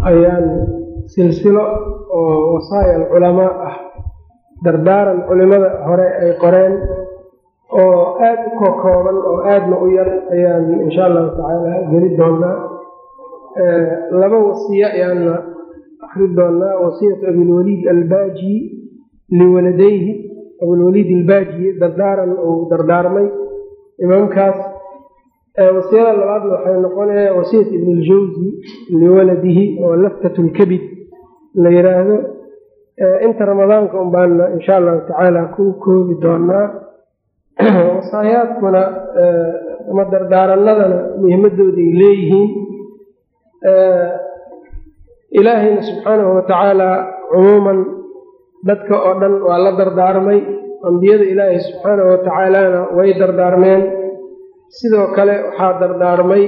ayaan silsilo oo wasaaya alculamaa ah dardaaran culimada hore ay qoreen oo aada u kokooban oo aadna u yar ayaan insha allahu tacaala geli doonaa laba wasiyo ayaana akri doonaa wasiyatu abilwaliid albaaji liwaladayhi abilwaliid albaaji dardaaran uu dardaarmay imaamkaas wasiyada labaadna waxay noqonaya wasiyat ibn اljawzi liwaladihi oo laftat lkabid la yiraahdo inta ramadaanka un baana insha allahu tacaala ku koobi doonaa wasaayaadkuna ama dardaaranadana muhimadooday leeyihiin ilaahayna subxaanahu watacaala cumuuman dadka oo dhan waa la dardaarmay ambiyada ilaahay subxaanahu watacaalana way dardaarmeen sidoo kale waxaa dardaarmay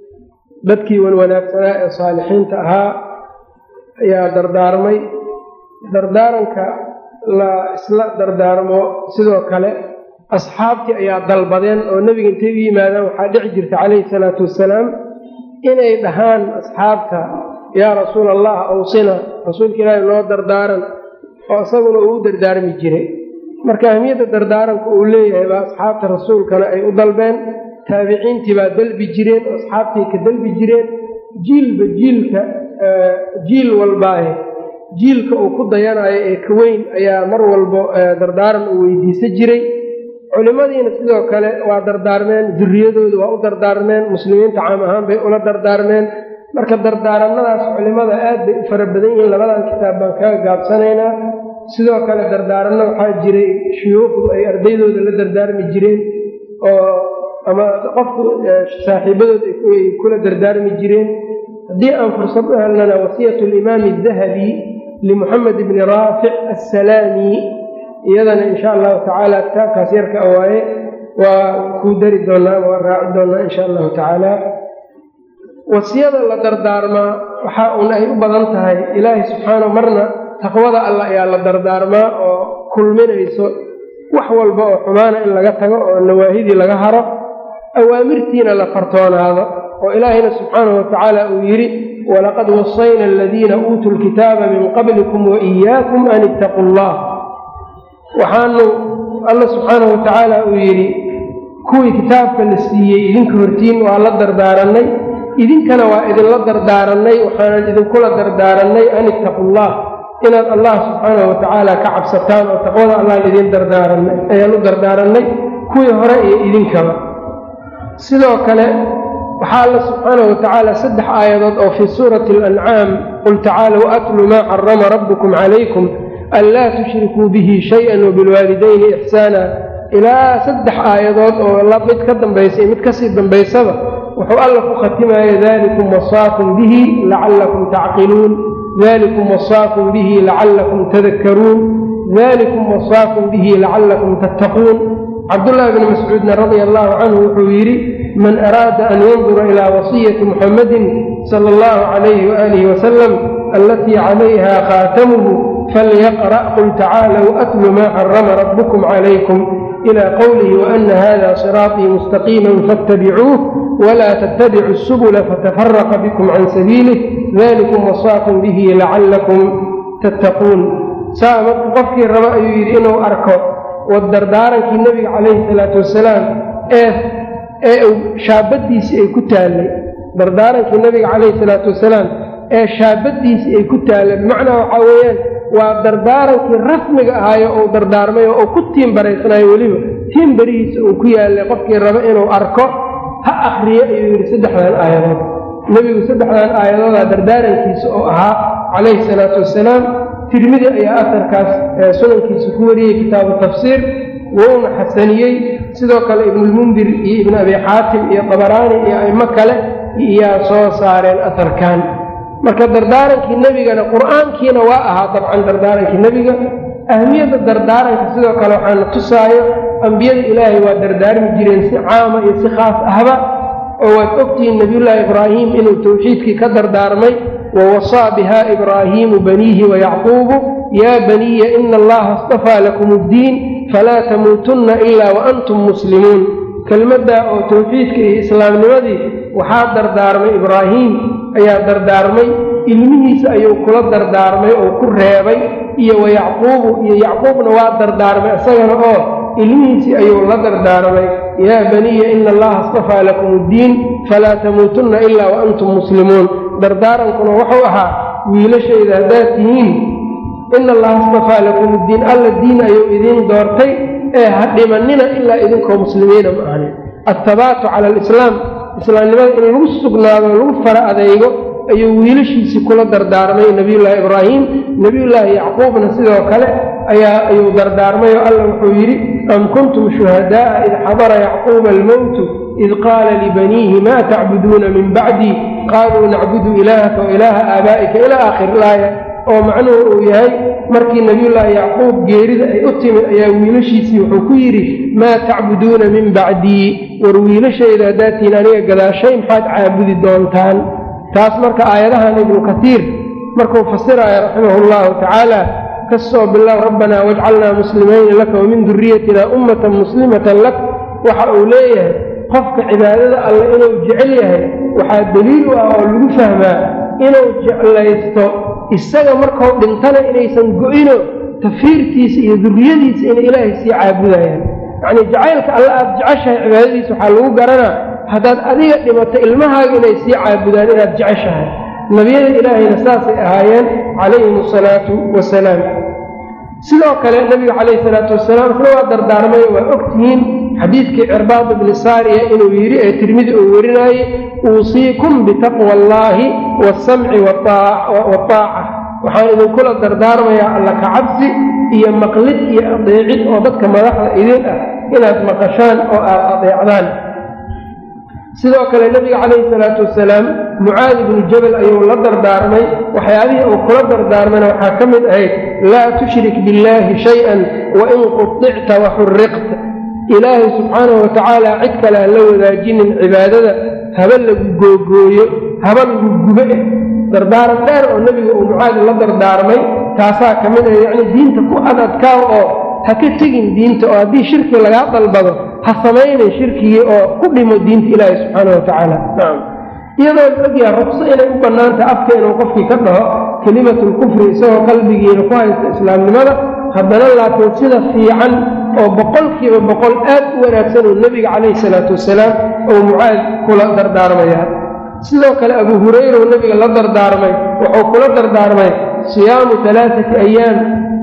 dadkii wanwanaagsanaa ee saalixiinta ahaa ayaa dardaarmay dardaaranka la isla dardaarmo sidoo kale asxaabtii ayaa dalbadeen oo nebiga intay u yimaadaan waxaa dhici jirta calayhi salaatu wassalaam inay dhahaan asxaabta yaa rasuula allah awsina rasuulka ilaahi noo dardaaran oo isaguna uu u dardaarmi jiray marka ahmiyadda dardaaranka uu leeyahay baa asxaabta rasuulkana ay u dalbeen taabiciintii baa dalbi jireen oo asxaabtii ka dalbi jireen jiilba jiilka jiil walbaahe jiilka uu ku dayanayo ee ka weyn ayaa mar walbo dardaaran uu weydiisan jiray culimadiina sidoo kale waa dardaarmeen duriyadooda waa u dardaarmeen muslimiinta caam ahaan bay ula dardaarmeen marka dardaaranadaas culimada aad bay u fara badan yihiin labadan kitaab baan kaga gaabsanaynaa sidoo kale dardaaranno waxaa jiray shuyuukhdu ay ardaydooda la dardaarmi jireen oo ama qofku saaxiibadood ay kula dardaarmi jireen haddii aan fursad u helnana wasiyatu alimaami adahabi limuxamed bni raafic assalaami iyadana insha allahu tacaala kitaabkaas yarka awaaye waa kuu dari doonaa waa raaci doonaa insha allahu tacaala wasiyada la dardaarmaa waxaa uun ay u badan tahay ilaahay subxaanahu marna taqwada allah ayaa la dardaarmaa oo kulminayso wax walba oo xumaana in laga tago oo nawaahidii laga haro awaamirtiina la fartoonaado oo ilaahayna subxaanahu watacaala uu yidhi walaqad wasayna aladiina uutuu lkitaaba min qablikum wa iyaakum an ittaquu allah waxaanu alla subxaanahu watacaala uu yidhi kuwii kitaabka la siiyey idinka hortiin waa la dardaarannay idinkana waa idinla dardaarannay waxaanan idinkula dardaarannay an ittaqullah inaad allah subxaanahu watacaala ka cabsataan oo taqwada allaan idin dardaaranay ayaan u dardaarannay kuwii hore iyo idinkaba sidoo kale waxaa alla subxaanahu watacaala saddex aayadood oo fii suurati alancaam qul tacaalow atlu maa xarama rabbukum calaykum anlaa tushrikuu bihi shay-an wabilwaalidayni ixsaana ilaa saddex aayadood oo mid ka dambaysa iyo mid kasii dambaysaba wuxuu alla ku khatimaya dalikum wasaakum bihi lacallakum tacqiluun dalikum wasaakum bihi lacallakum tadakkaruun dalikum wasaakum bihi lacallakum tattaquun cabdullaahi bni mascuudna radia allahu canhu wuxuu yidhi man araada an yandura ilaa wasiyati muxammadin sala allahu calayhi waalihi wasalam alatii calayha khaatamuhu falyaqra' qul tacaalow atlu maa xarama rabbukum calaykum ila qowlihi waana hada siraaطii mustaqiima faاtabicuuh wla ttabicuu الsubula fatafaraqa bikum can sabiilih dalikum wasaakum bihi lacallakum tattaquun saa marka qofkii rabo ayuu yidhi inuu arko dardaarankii nebiga calayhi salaatu wasalaam ee ee shaabadiisii ay ku taallay dardaarankii nebiga calayhi salaatu wasalaam ee shaabadiisii ay ku taallay bimacnaa waxaa weeyaan waa dardaarankii rasmiga ahaayo uu dardaarmay oo uu ku tiimbaraysnaayo weliba tiimbarihiisa uu ku yaallay qofkii rabo inuu arko ha akriyo ayuu yidhi saddexdan aayadood nebigu saddexdan aayadoodaa dardaarankiisa oo ahaa calayhi salaatu wasalaam tirmidi ayaa aharkaas sunankiisa ku wariyey kitaabu tafsiir wouna xasaniyey sidoo kale ibnulmundir iyo ibnu abi xaatim iyo dabaraani iyo aimo kale iyaa soo saareen aharkan marka dardaarankii nebigana qur-aankiina waa ahaa dabcan dardaarankii nebiga ahmiyadda dardaaranka sidoo kale waxaana tusaayo ambiyada ilaahay waa dardaarmi jireen si caama iyo si khaas ahba oo waad ogtihiin nebiyullaahi ibraahim inuu towxiidkii ka dardaarmay wawasaa biha ibraahiimu baniihi wayacquubu yaa baniya ina allaha istafaa lakum addiin falaa tamuutunna ilaa waantum muslimuun kelmaddaa oo towxiidka iyo islaamnimadii waxaa dardaarmay ibraahiim ayaa dardaarmay ilmihiisa ayuu kula dardaarmay oo ku reebay iyo wa yacquubu iyo yacquubna waa dardaarmay isagana oo ilmihiisii ayuu la dardaarmay yaa baniya ina allaha astafaa lakum uddiin falaa tamuutunna ilaa wa antum muslimuun dardaarankuna wuxuu ahaa wiilashayda haddaad tihiin ina allaha astafaa lakum uddiin alla diin ayuu idiin doortay ee ha dhimanina ilaa idinkoo muslimiina ma ahni attabaatu cala alislaam islaamnimada in lagu sugnaado lagu fara adeygo ayuu wiilashiisii kula dardaarmay nebiyullaahi ibraahim nebiyullaahi yacquubna sidoo kale ayaa ayuu dardaarmay oo alla wuxuu yidhi am kuntum shuhadaa'a id xadara yacquuba almowtu id qaala libaniihi maa tacbuduuna min bacdii qaaluu nacbudu ilaahaka wa ilaaha aabaa'ika ilaa aakhir laaya oo macnuhu uu yahay markii nebiyullaahi yacquub geerida ay u timid ayaa wiilashiisii wuxuu ku yidhi maa tacbuduuna min bacdii war wiilashayda haddaatiin aniga gadaashay maxaad caabudi doontaan taas marka aayadahan ibnu katiir markuu fasiraayo raximahu llahu tacaala ka soo bilow rabbanaa wajcalnaa muslimayni laka wamin duriyatina ummatan muslimatan lak waxa uu leeyahay qofka cibaadada alle inuu jecel yahay waxaa daliil u ah oo lagu fahmaa inuu jeclaysto isaga markuu dhintana inaysan go-ino tafiirtiisa iyo duriyadiisa inay ilaahay sii caabudayaan yacnii jacaylka alle aada jeceshahay cibaadadiisa waxaa lagu garanaa haddaad adiga dhimato ilmahaaga inay sii caabudaan inaad jeceshahay nebiyada ilaahayna saasay ahaayeen calayhim asalaatu wasalaam sidoo kale nebiga calayhi salaatu wasalaam isna waa dardaarmay waa ogtihiin xadiidkii cirbaad ibni saariya inuu yidhi ee tirmidi uu werinaayey uusiikum bitaqwa allaahi waasamci waaaca waxaan idinkula dardaarmayaa alla kacabsi iyo maqlid iyo adeecid oo dadka madaxda idin ah inaad maqashaan oo aad adeecdaan sidoo kale nebiga calayhi salaatu wasalaam mucaadi ibnu jabal ayuu la dardaarmay waxyaabihii uu kula dardaarmayna waxaa ka mid ahayd laa tushrik billaahi shay-an wain quicta waxuriqta ilaahay subxaanahu watacaala cid kale ha la wadaajinin cibaadada haba lagu googooyo haba lagu gube eh dardaaran dheer oo nebiga uu mucaadi la dardaarmay taasaa ka mid ah yacnii diinta ku adadkaa oo ha ka tegin diinta oo haddii shirki lagaa dalbado ha samaynin shirkigii oo ku dhimo diinta ilaahi subxaana wa tacaala nacam iyadoo la ogyaha ruqso inay u bannaantaha afka inuu qofkii ka dhaho kelimatulkufri isagoo qalbigiina ku haysta islaamnimada haddana laakiin sida fiican oo boqolkiiba boqol aad u wanaagsan oo nebiga calayhi salaatu wasalaam oo mucaad kula dardaarmaya sidoo kale abu hurayra oo nebiga la dardaarmay wuxuu kula dardaarmay siyaamu alaaati ayaam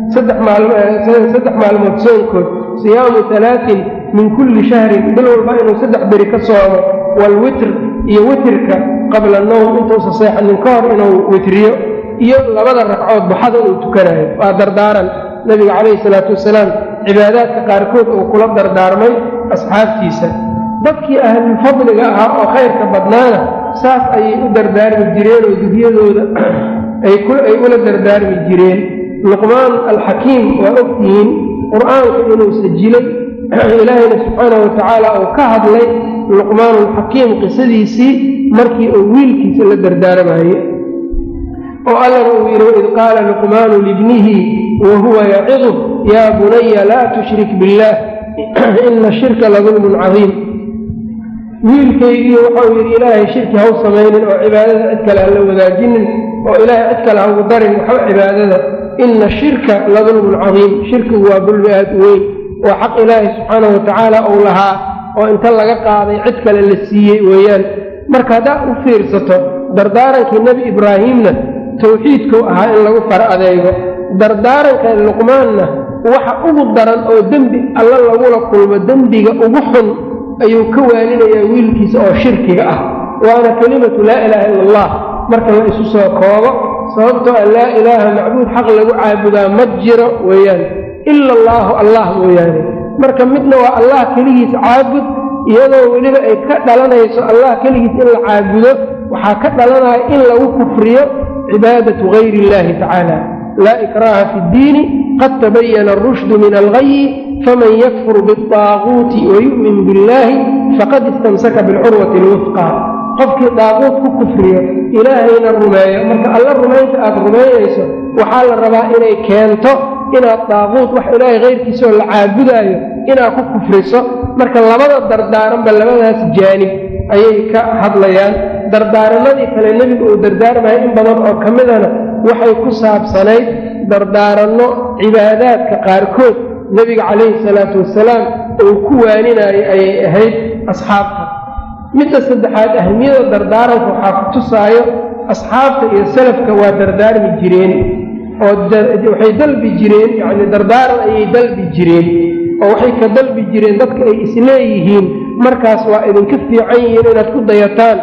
saddex maalmood soonkood siyaamu alaatin min kulli shahrin bil walba inuu saddex beri ka soomo waalwitr iyo witrka qabla nowm intuusa seexanin ka hor inuu witriyo iyo labada ragcood baxada uu tukanayo waa dardaaran nebiga calayhi salaatu wasalaam cibaadaadka qaarkood uu kula dardaarmay asxaabtiisa dadkii ahlulfadliga ahaa oo khayrka badnaana saas ayay u dardaarmi jireen oo duryadooda ay ula dardaarmi jireen luqmaan alxakiim waa ogtihiin qur-aanka inuu sajilay ilaahayna subxaana wa tacaala uu ka hadlay luqmaan alxakiim qisadiisii markii uu wiilkiisa la dardaarmaye oo allana uu yidhi waid qaala luqmaanu libnihi wa huwa yacidu yaa bunaya laa tushrik billaah ina shirka ladulmun cadiim wiilkaygii waxau yidhi ilaahay shirki haw samaynin oo cibaadada cid kale hala wadaajinin oo ilaahay cid kale haugu darin waxba cibaadada ina shirka ladulmun cadiim shirkigu waa dulmi aad u weyn waa xaq ilaahay subxaana wa tacaala uu lahaa oo inta laga qaaday cid kale la siiyey weeyaan marka haddaad u fiirsato dardaarankii nebi ibraahiimna tawxiidkuu ahaa in lagu fara adeego dardaaranka luqmaanna waxa ugu daran oo dembi alla lagula kulmo dembiga ugu xun ayuu ka waalinayaa wiilkiisa oo shirkiga ah waana kelimatu laa ilaaha ila allah marka la isu soo koobo sababtoo a laa ilaaha macbuud xaq lagu caabudaa ma jiro weeyaan ila allaahu allah mooyaane marka midna waa allah keligiis caabud iyadoo weliba ay ka dhalanayso allah keligiis in la caabudo waxaa ka dhalanaya in lagu kufriyo cibaadatu gayri illahi tacaala laa ikraaha fi ddiini qad tabayana arushdu min algayi faman yakfur biaaguuti wayu'min biاllahi faqad istamsaka bilcurwati alwufqa qofkii daaquut ku kufriyo ilaahayna rumeeyo marka alla rumaynta aad rumaynayso waxaa la rabaa inay keento inaad daaquut wax ilaahay kayrkiisaoo la caabudaayo inaad ku kufriso marka labada dardaaranba labadaas jaanib ayay ka hadlayaan dardaaramadii kale nebigu uu dardaarmaya in badan oo ka midana waxay ku saabsanayd dardaaranno cibaadaadka qaarkood nebiga calayhi salaatu wasalaam uu ku waaninaayo ayay ahayd asxaabta midda saddexaad ahmiyada dardaaranka waxaa ku tusaayo asxaabta iyo salafka waa dardaarmi jireen oo waxay dalbi jireen yacni dardaaran ayay dalbi jireen oo waxay ka dalbi jireen dadka ay isleeyihiin markaas waa idinka fiican yihiin inaad ku dayataan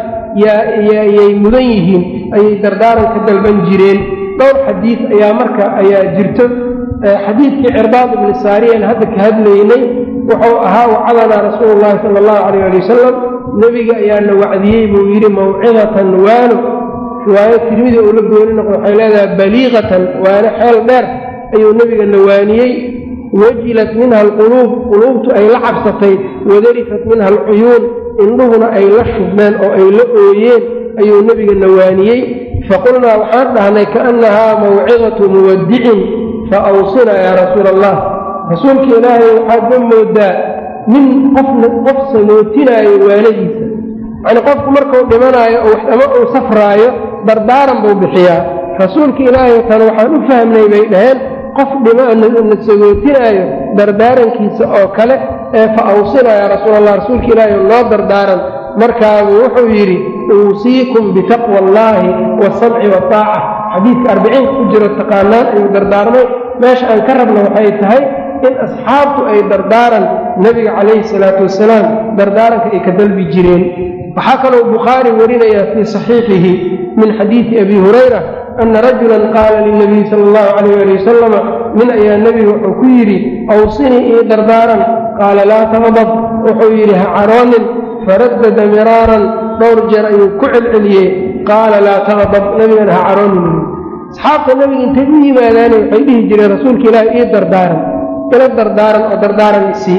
yayay mudan yihiin ayay dardaaran ka dalban jireen dhowr xadiid ayaa marka ayaa jirto xadiidkii cirbaad ibni saariyan hadda ka hadlaynay wuxuu ahaa wacadanaa rasuulu llahi sala allahu calayh ali wasalam nebiga ayaa na wacdiyey buu yidhi mawcidatan waano riwaayo tirmidi uu la gooni noqo waxay leedahay baliiqatan waano xeel dheer ayuu nebiga na waaniyey wajilat minha alquluub quluubtu ay la cabsatay wadarifat minha alcuyuun indhuhuna ay la shubmeen oo ay la ooyeen ayuu nebiga na waaniyey faqulnaa waxaan dhahnay kaannahaa mawcidatu muwadicin fa awsina yaa rasuula allah rasuulka ilaahay waxaad ma moodaa nin qofna qof samootinaayo waanadiisa yacni qofku markuu dhimanaayo ama uu safraayo dardaaran buu bixiyaa rasuulka ilaahay tan waxaan u fahmnay bay dhaheen qof dhimana sagootinaayo dardaarankiisa oo kale ee fa awsina yaa rasuul allah rasuulka ilaahay noo dardaaran markaabuu wuxuu yidhi uusiikum bitaqwa allaahi waasamci waaaca xadiidka arbiciinka ku jiro taqaanaan ayuu dardaarmay meesha aan ka rabna waxay tahay in asxaabtu ay dardaaran nebiga calayhi salaatu wasalaam dardaaranka ay ka dalbi jireen waxaa kaloo bukhaari warinaya fii saxiixihi min xadiidi abi hurayra ana rajulan qaala lilnabiyi sala allahu calayh ali wasalama nin ayaa nebiga wuxuu ku yidhi awsinii ii dardaaran qaala laa taqdab wuxuu yidhi ha caroonin faraddada miraaran dhowr jeer ayuu ku celceliyey qaala laa taqdab nebigana ha caroonin asxaabta nebiga intay u yimaadaane waxay dhihi jireen rasuulka ilaahi ii dardaaran ila dardaaran oo dardaaran isii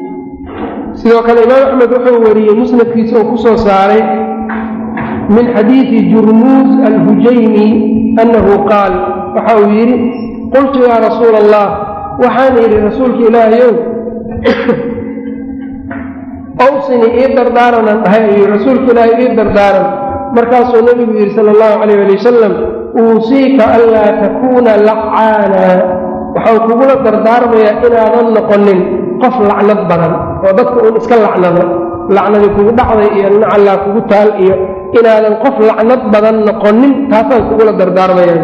sidoo kale imaam axmed wuxuu wariyey musnadkiisa oo ku soo saaray min xadiidi jurmuus alhujaymi annahu qaal waxa uu yidhi qultu yaa rasuula allah waxaan yidhi rasuulka ilaahayow awsini ii dardaaranaan dhahay ayuu rasuulka ilaahay ii dardaaran markaasuu nebigu yidhi sala allahu calayh ali wasalam uusiika anlaa takuuna lacaana waxau kugula dardaarmayaa inaadan noqonin qof lacnad badan oo dadka uun iska lacnado lacnadi kugu dhacday iyo nacallaa kugu taal iyo inaadan qof lacnad badan noqonin taasaan kugula dardaarmayaa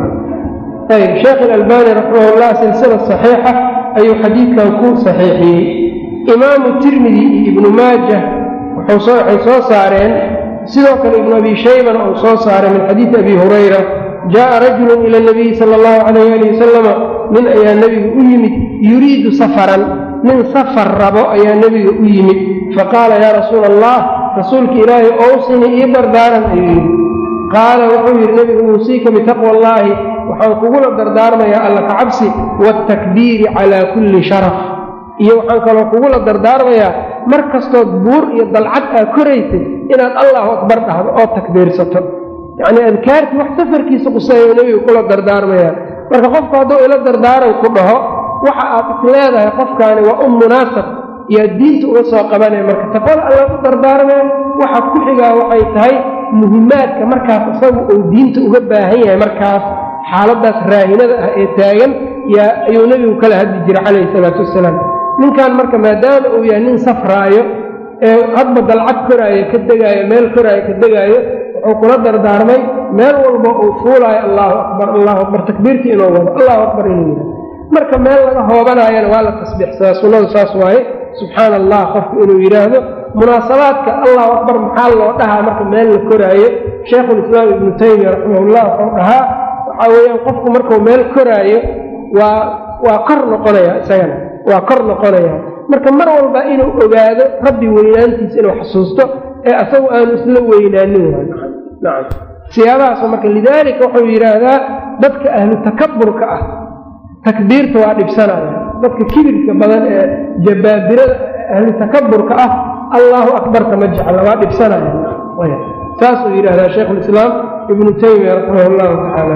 ayb sheekh ilalbani raximahullah silsila saxiixa ayuu xadiidkan ku saxiixiyey imaamu tirmidi iyo ibnu maajah waxay soo saareen sidoo kale ibnu abi shaybana uu soo saaray min xadiidi abi hurayra jaءa rajulu ila nabiyi sala allahu calayh ali wasalama nin ayaa nebiga u yimid yuriidu safaran nin safar rabo ayaa nebiga u yimid faqaala yaa rasuula allah rasuulka ilaahay owsini ii dardaaran ayuu yidhi qaala wuxuu yidhi nebigu uusiika bitaqwa allaahi waxaan kugula dardaarmayaa alla ka cabsi waatakbiiri calaa kulli sharaf iyo waxaan kaloo kugula dardaarmayaa mar kastood buur iyo dalcad aa koraysay inaad allahu akbar dhahdo oo takbiirsato yacnii adkaartii wax safarkiisa quseeyo nebigu kula dardaarmayaa marka qofku hadduu ila dardaaran ku dhaho waxa aad is leedahay qofkaani waa un munaasab iyoad diinta uga soo qabanaya marka taqwada alla u dardaarmaya waxa ku xigaa waxay tahay muhimaadka markaas isagu uu diinta uga baahan yahay markaas xaaladaas raahinada ah ee taagan yaa ayuu nebigu kala hadli jiray calayhi salaatu wasalaam ninkan marka maadaama uu yahay nin safraayo ee hadba dalcad koraayo ka degaayo meel koraayo ka degaayo wuxuu kula dardaarmay meel walba uu fuulaayo allahu akbar allahu akbar takbiirtii inuu wado allahu akbar inuu yidhaha marka meel laga hoobanaayana waa la tasbiixsadaa sunnadu saas waaye subxaana allah qofku inuu yidhaahdo munaasabaadka allahu akbar maxaa loo dhahaa marka meel la koraayo shaykhulislaam ibnu taymiya raximahullah wuxuu dhahaa waxaa weeyaan qofku markuu meel koraayo waa waa kor noqonaya isagana waa kor noqonaya marka mar walba inuu ogaado rabbi weynaantiisa inuu xasuusto ee asagu aanu isla weynaanin nacam siyaabahaas marka lidaalika wuxuu yidhaahdaa dadka ahlu takaburka ah takbiirta waa dhibsanaya dadka kibirka badan ee jabaabirada ahlu takaburka ah allahu akbarka ma jecla waa dhibsanaya saasuu yidhahdaa shaykhulislaam ibnu taymiya raximah llahu tacaala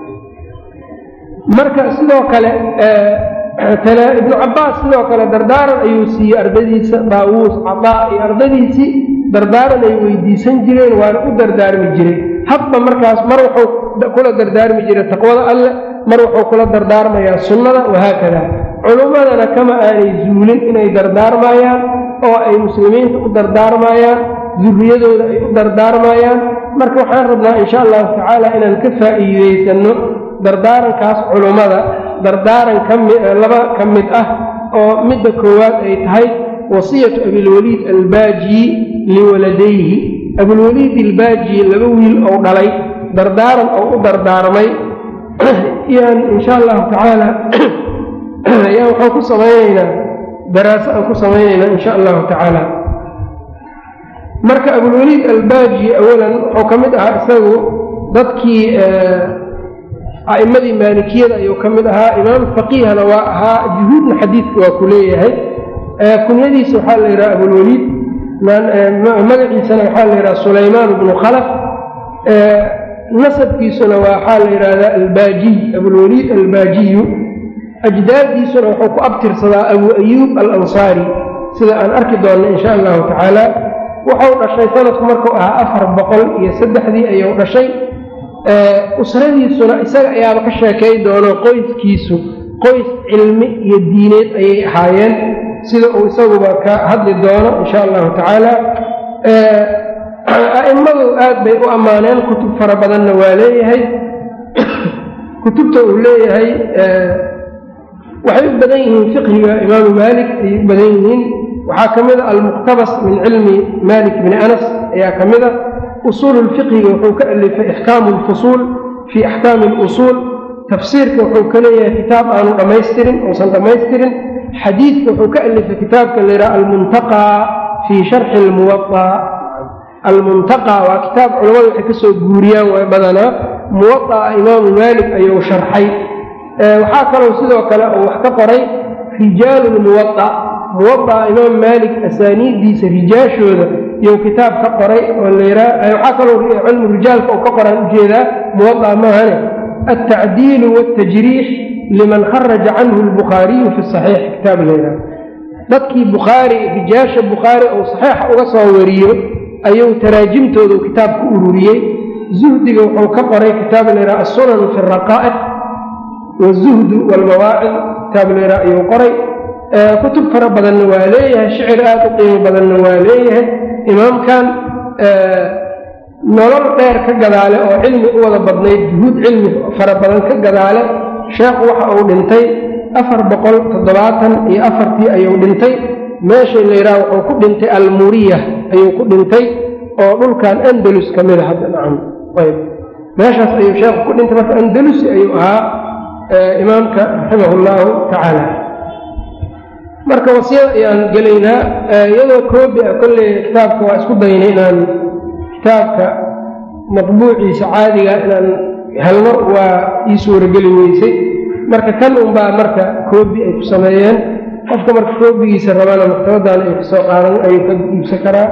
marka sidoo kale ibnu cabaas sidoo kale dardaaran ayuu siiyey ardadiisa daawuus cadaa iyo ardadiisii dardaaran ay weydiisan jireen waana u dardaarmi jiray hadba markaas mar wuxuu kula dardaarmi jiray taqwada alleh mar wuxuu kula dardaarmayaa sunnada wahaakada culummadana kama aanay zuulin inay dardaarmayaan oo ay muslimiinta u dardaarmayaan durriyadooda ay u dardaarmayaan marka waxaan rabnaa insha allahu tacaala inaan ka faa'iidaysanno dardaarankaas culummada dardaaran kalaba ka mid ah oo midda koowaad ay tahay wasiyatu abilwaliid albaaji liwaladayhi abilwaliid albaaji laba wiil ou dhalay dardaaran oo u dardaarmay yaan insha allahu tacaala ayaan waxaan ku samaynaynaa daraaso aan ku samaynaynaa insha allahu tacaala marka abulwaliid albaaji awalan wuxuu ka mid ahaa isagu dadkii a'immadii maalikiyada ayuu ka mid ahaa imaam faqiihana waa ahaa juhuudna xadiidka waa ku leeyahay kunyadiisa waxaa la yidhaha abulwaliid magaciisana waxaa la yidhaha sulaymaan bnu khalaf nasabkiisuna waxaa la yidhaahdaa albaajiy abulwaliid albaajiyu ajdaaddiisuna wuxuu ku abtirsadaa abu ayuub alansaari sida aan arki doonno insha allahu tacaala wuxuu dhashay sanadku markuu ahaa afar boqol iyo saddexdii ayuu dhashay usradiisuna isaga ayaaba ka sheekay doono qoyskiisu qoys cilmi iyo diineed ayay ahaayeen sida uu isaguba ka hadli doono insha allahu tacaala a'immadu aad bay u ammaaneen kutub fara badanna waa leeyahay kutubta uu leeyahay waxay u badan yihiin fiqhiga imaamu maalik ayay u badan yihiin waxaa ka mid a almuqtabas min cilmi malik bni anas ayaa ka mid a usuul lfiqhiga wuxuu ka alifay ixkaamu lfusuul fii axkaami lusuul tafsiirka wuxuu ka leeyahay kitaab aanu dhammaystirin uusan dhammaystirin xadiidka wuxuu ka alifay kitaabka la yidhaha almuntaqaa fii sharxi lmuwaaa almuntaqa waa kitaab culammadu waxay kasoo guuriyaan way badanaa muwaaa imaamu maalik ayuu sharxay waxaa kaloo sidoo kale uu wax ka qoray rijaalu lmuwaa muwaaa imaam maalik asaaniiddiisa rijaashooda iyou kitaab ka qoray oo layraa waxaa kaloo cilmu rijaalka uu ka qoraan ujeedaa muwaaa maahane altacdiilu waaltajriix liman kharaja canhu lbukhaariyu fi saxiix kitaab layraa dadkii bukhaari rijaasha bukhaari uu saxiixa uga soo wariyo ayuu taraajimtoodu kitaab ku ururiyey zuhdiga wuxuu ka qoray kitaab layraa assunan fi raqaa'iq wazuhdu waalmawaacid kitaab layraa ayuu qoray kutub fara badanna waa leeyahay shicir aad u qiimo badanna waa leeyahay imaamkan nolol dheer ka gadaale oo cilmi u wada badnayd juhuud cilmi fara badan ka gadaale sheekhu waxa uu dhintay afar boqol toddobaatan iyo afartii ayuu dhintay meeshay layidhaha wuxuu ku dhintay almuriya ayuu ku dhintay oo dhulkan andalus ka mida hadda nacam ayb meeshaas ayuu sheekhu ku dhintay marka andalusi ayuu ahaa imaamka raximah llahu tacaala marka wasiyada ayaan gelaynaa iyadoo koobi ah kolley kitaabka waa isku daynay inaan kitaabka matbuuciisa caadiga inaan helno waa ii suurageli weysay marka kan unbaa marka koobi ay ku sameeyeen qofka marka koobigiisa rabana maktabaddan ay kasoo qaadan ayuu ka iibsan karaa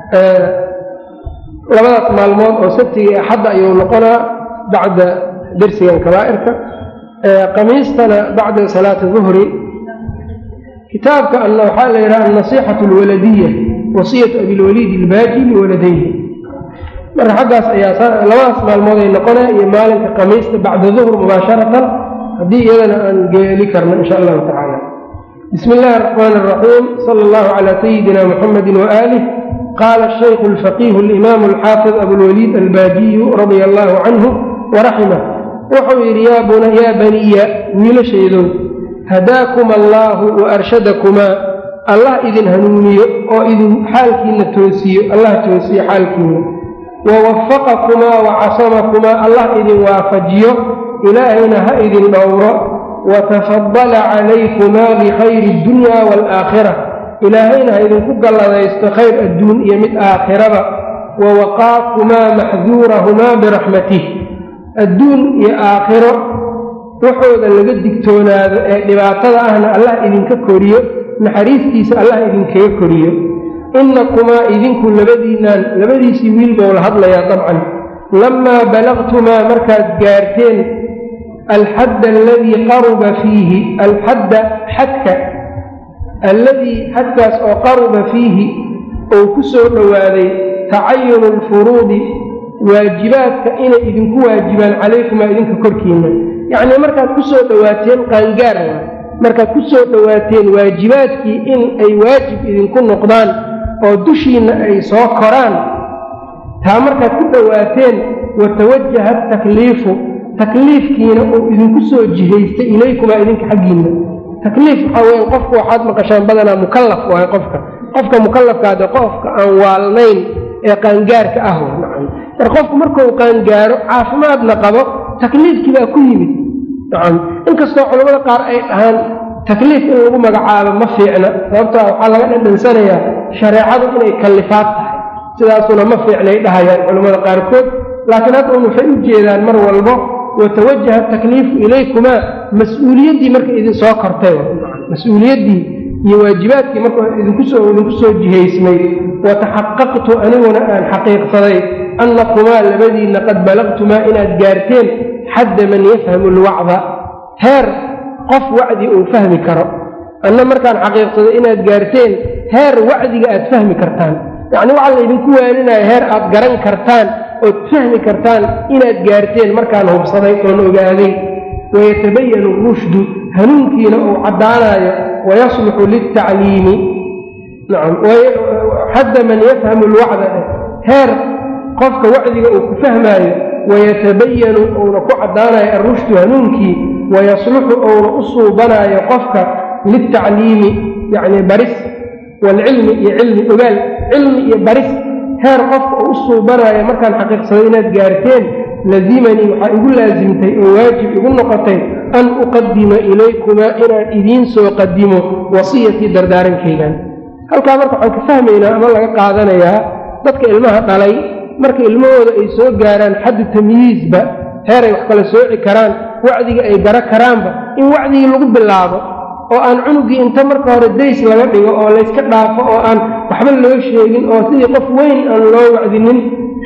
labadaas maalmood oo sabtiga iyo axadda ayuu noqonaa bacda dersigan kabaa'irka qamiistana bacda salaati duhri kitaabka ana waxaa la yidhaha annasiixatu alwaladiya wasiyatu abilwaliid ilbaaji liwaladayhi marka xaggaas ayaa labadaas maalmood ay noqonaya iyo maalinka qamiista bacda duhr mubaasharatan haddii iyadana aan geeli karno insha allahu tacaala bismi illahi araxmaan araxiim sala allahu calaa sayidina muxamedi waaalih qaala shaykhu alfaqiihu alimaamu alxaafid abulwaliid albaajiyu radia allahu canhu waraximah wuxuu yidhi yaa baniya wiilashaydow hadaakuma allaahu wa arshadakumaa allah idin hanuuniyo oo idin xaalkiina toosiyo allah toosiyo xaalkiina wa wafaqakumaa wa casamakumaa allah idin waafajiyo ilaahayna ha idin dhowro wa tafadala calaykumaa bikhayri addunya waalaakhira ilaahayna ha idinku galladaysto khayr adduun iyo mid aakhiraba wa waqaakumaa maxduurahumaa biraxmatih adduun iyo aakhiro waxooda laga digtoonaado ee dhibaatada ahna allah idinka koriyo naxariistiisa allah idinkaga koriyo innakumaa idinku labadiinaan labadiisii wiil bou la hadlayaa dabcan lamaa balaqtumaa markaad gaarteen alxadda aladii qaruba fiihi alxadda xadka alladii xadkaas oo qaruba fiihi ou ku soo dhowaaday tacayunu alfuruudi waajibaadka inay idinku waajibaan calaykumaa idinka korkiinna yacnii markaad ku soo dhowaateen qaangaar waa markaad ku soo dhowaateen waajibaadkii in ay waajib idinku noqdaan oo dushiinna ay soo koraan taa markaad ku dhowaateen watawajaha takliifu takliifkiina uu idinku soo jihaystay ilaykumaa idinka xaggiinna takliif waxaa weya qofku waxaad maqashaan badanaa mukallaf waay qofka qofka mukallafkaade qofka aan waalnayn ee qaangaarka ah nacam mar qofku markuu qaangaaro caafimaadna qabo takliifkii baa ku yimid nacam inkastoo culamada qaar ay dhahaan takliif in lagu magacaabo ma fiicna sababtaa waxaa laga dhadhansanayaa shareecadu inay kallifaad tahay sidaasuna ma fiicnay dhahayaan culammada qaarkood laakiin hadda un waxay u jeedaan mar walbo watawajaha takliifu ilaykumaa mas-uuliyaddii marka idin soo kortay mas-uuliyaddii iyo waajibaadkii marka idinkusoo idinku soo jihaysmay wataxaqaqtu aniguna aan xaqiiqsaday annakumaa labadiinna qad balaqtumaa inaad gaarteen xadda man yafhamu alwacda heer qof wacdi uu fahmi karo anna markaan xaqiiqsaday inaad gaarteen heer wacdiga aad fahmi kartaan yacni waxaa la idinku waaninaya heer aad garan kartaan ood fahmi kartaan inaad gaarteen markaan hubsaday oon ogaaday wayatabayanu rushdu hanuunkiina uu caddaanayo wayasluxu liltacliimi nacam xadda man yafhamu alwacda heer qofka wacdiga uu ku fahmaayo wayatabayanu uuna ku caddaanayo alrushdu hanuunkii wayasluxu uuna u suubanaayo qofka liltacliimi yacni baris waalcilmi iyo cilmi ogaal cilmi iyo baris heer qofka uu u suubanaayo markaan xaqiiqsaday inaad gaarteen lazimanii waxaa igu laasimtay oo waajib igu noqotay an uqadima ilaykumaa inaan idiin soo qadimo wasiyatii dardaarankaygan halkaa marka waxaan ka fahmaynaa ama laga qaadanayaa dadka ilmaha dhalay marka ilmahooda ay soo gaaraan xaddu tamyiizba heeray wax kala sooci karaan wacdiga ay gara karaanba in wacdigii lagu bilaabo oo aan cunugii inta marka hore days laga dhigo oo layska dhaafo oo aan waxba loo sheegin oo sidii qof weyn aan loo wacdinin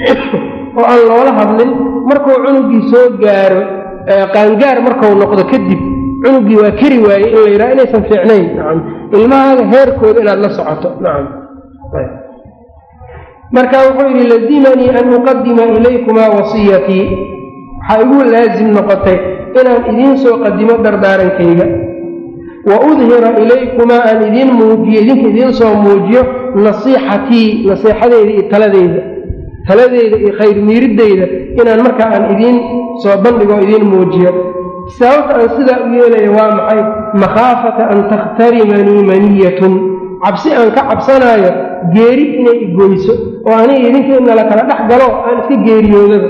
oo aan loola hadlin markuu cunugii soo gaaro qaangaar markau noqdo kadib cunugii waa keri waaye in la yidhaha inaysan fiicnayn nacam ilmahaaga heerkooda inaad la socoto nacam marka wuxuu yidhi lazimanii an uqadima ilaykumaa wasiyatii waxaa igu laasim noqotay inaan idiin soo qadimo dardaarankayga wa udhira ilaykumaa aan idiin muujiyo idinka idiin soo muujiyo nasiixatii nasiixadeyda iyo taladeyda taladeyda iyo khayr miiriddeyda inaan markaa aan idiin soo bandhigo o idiin muujiyo sababta aan sidaa u yeelaya waa maxay makhaafata an takhtarimanii maniyatun cabsi aan ka cabsanaayo geeri inay igoyso oo aniga idinka inala kala dhex galo aan iska geeriyoodaba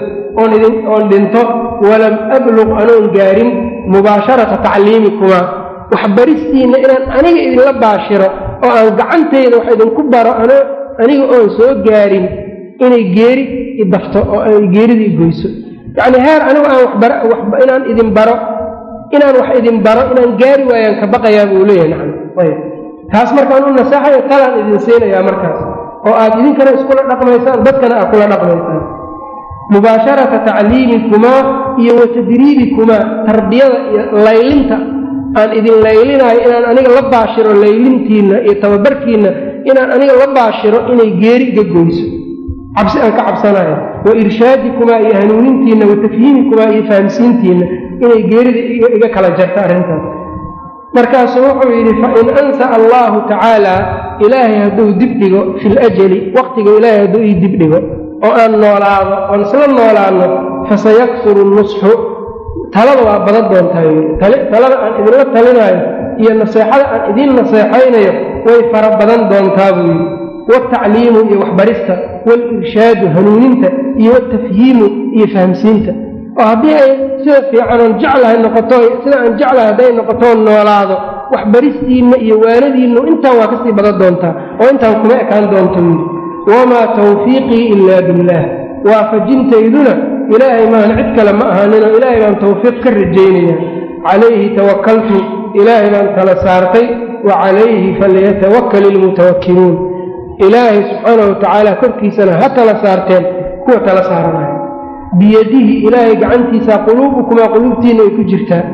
oon dhinto walam abluq anoon gaarin mubaasharata tacliimikumaa waxbaristiinna inaan aniga idinla baashiro oo aan gacantayda wax idinku baro aniga oon soo gaarin inay geeri idafto oo ay geerida igoyso yacni heer anigu aan inaan idin baro inaan wax idin baro inaan gaari waayaan ka baqayaa buu leeyahay nacam ayb taas markaan u naseexayo talaan idin siinayaa markaas oo aad idinkana iskula dhaqmaysaan dadkana aad kula dhaqmaysaan mubaasharata tacliimikumaa iyo wa tadriibikumaa tarbiyada iyo laylinta aan idin laylinaayo inaan aniga la baashiro laylintiinna iyo tababarkiinna inaan aniga la baashiro inay geeri iga goyso cabsi aan ka cabsanayo wa irshaadikumaa iyo hanuunintiinna wa tafhiimikumaa iyo fahamsiintiinna inay geerida iga kala jarto arrintaas markaasuu wuxuu yidhi fain ansa allaahu tacaala ilaahay hadduu dib dhigo fi ljali waqtiga ilaahay hadduu ii dib dhigo oo aan noolaado oon isla noolaano fasayaksuru nusxu talada waa badan doontaa talada aan idinla talinaayo iyo naseexada aan idiin naseexaynayo way fara badan doontaa buu yidhi waaltacliimu iyo waxbarista waalirshaadu hanuuninta iyo watafhiimu iyo fahamsiinta oo haddii ay sida fiicanoon jeclahay noqoto sida aan jeclahay hadday noqotoo noolaado waxbaristiinna iyo waanadiinnu intaan waa kasii badan doontaa oo intaan kuma ekaan doonto yidhi wamaa tawfiiqii ilaa billaah waafajintayduna ilaahay maahan cid kale ma ahaaninoo ilaahay baan tawfiiq ka rajaynaya calayhi tawakaltu ilaahay baan tala saartay wa calayhi falyatawakkal ilmutawakkiluun ilaahay subxaanahu watacaala korkiisana ha tala saarteen kuwa tala saaranaya biyadihi ilaahay gacantiisaa quluubukumaa quluubtiinna ay ku jirtaa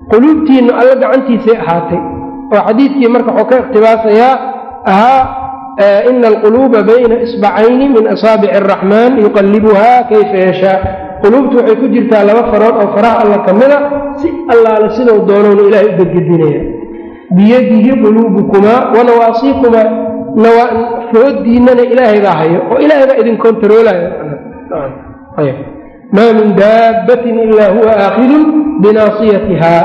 quluubtiinna alla gacantiisay ahaatay oo xadiidkii marka waxuu ka iqhtibaasayaa ahaa ina alquluuba bayna isbacayni min asaabici araxmaan yuqallibuhaa kayfa yashaa quluubtu waxay ku jirtaa laba farood oo faraha alla ka mida si allaale sidou doonowna ilaahay u gedgedinaya biyadihi quluubukumaa wa nawaasiikumaa foodiinana ilaahay baa hayo oo ilaahay baa idin kontaroolayo maa min daabbatin ilaa huwa aakhidun binaasiyatiha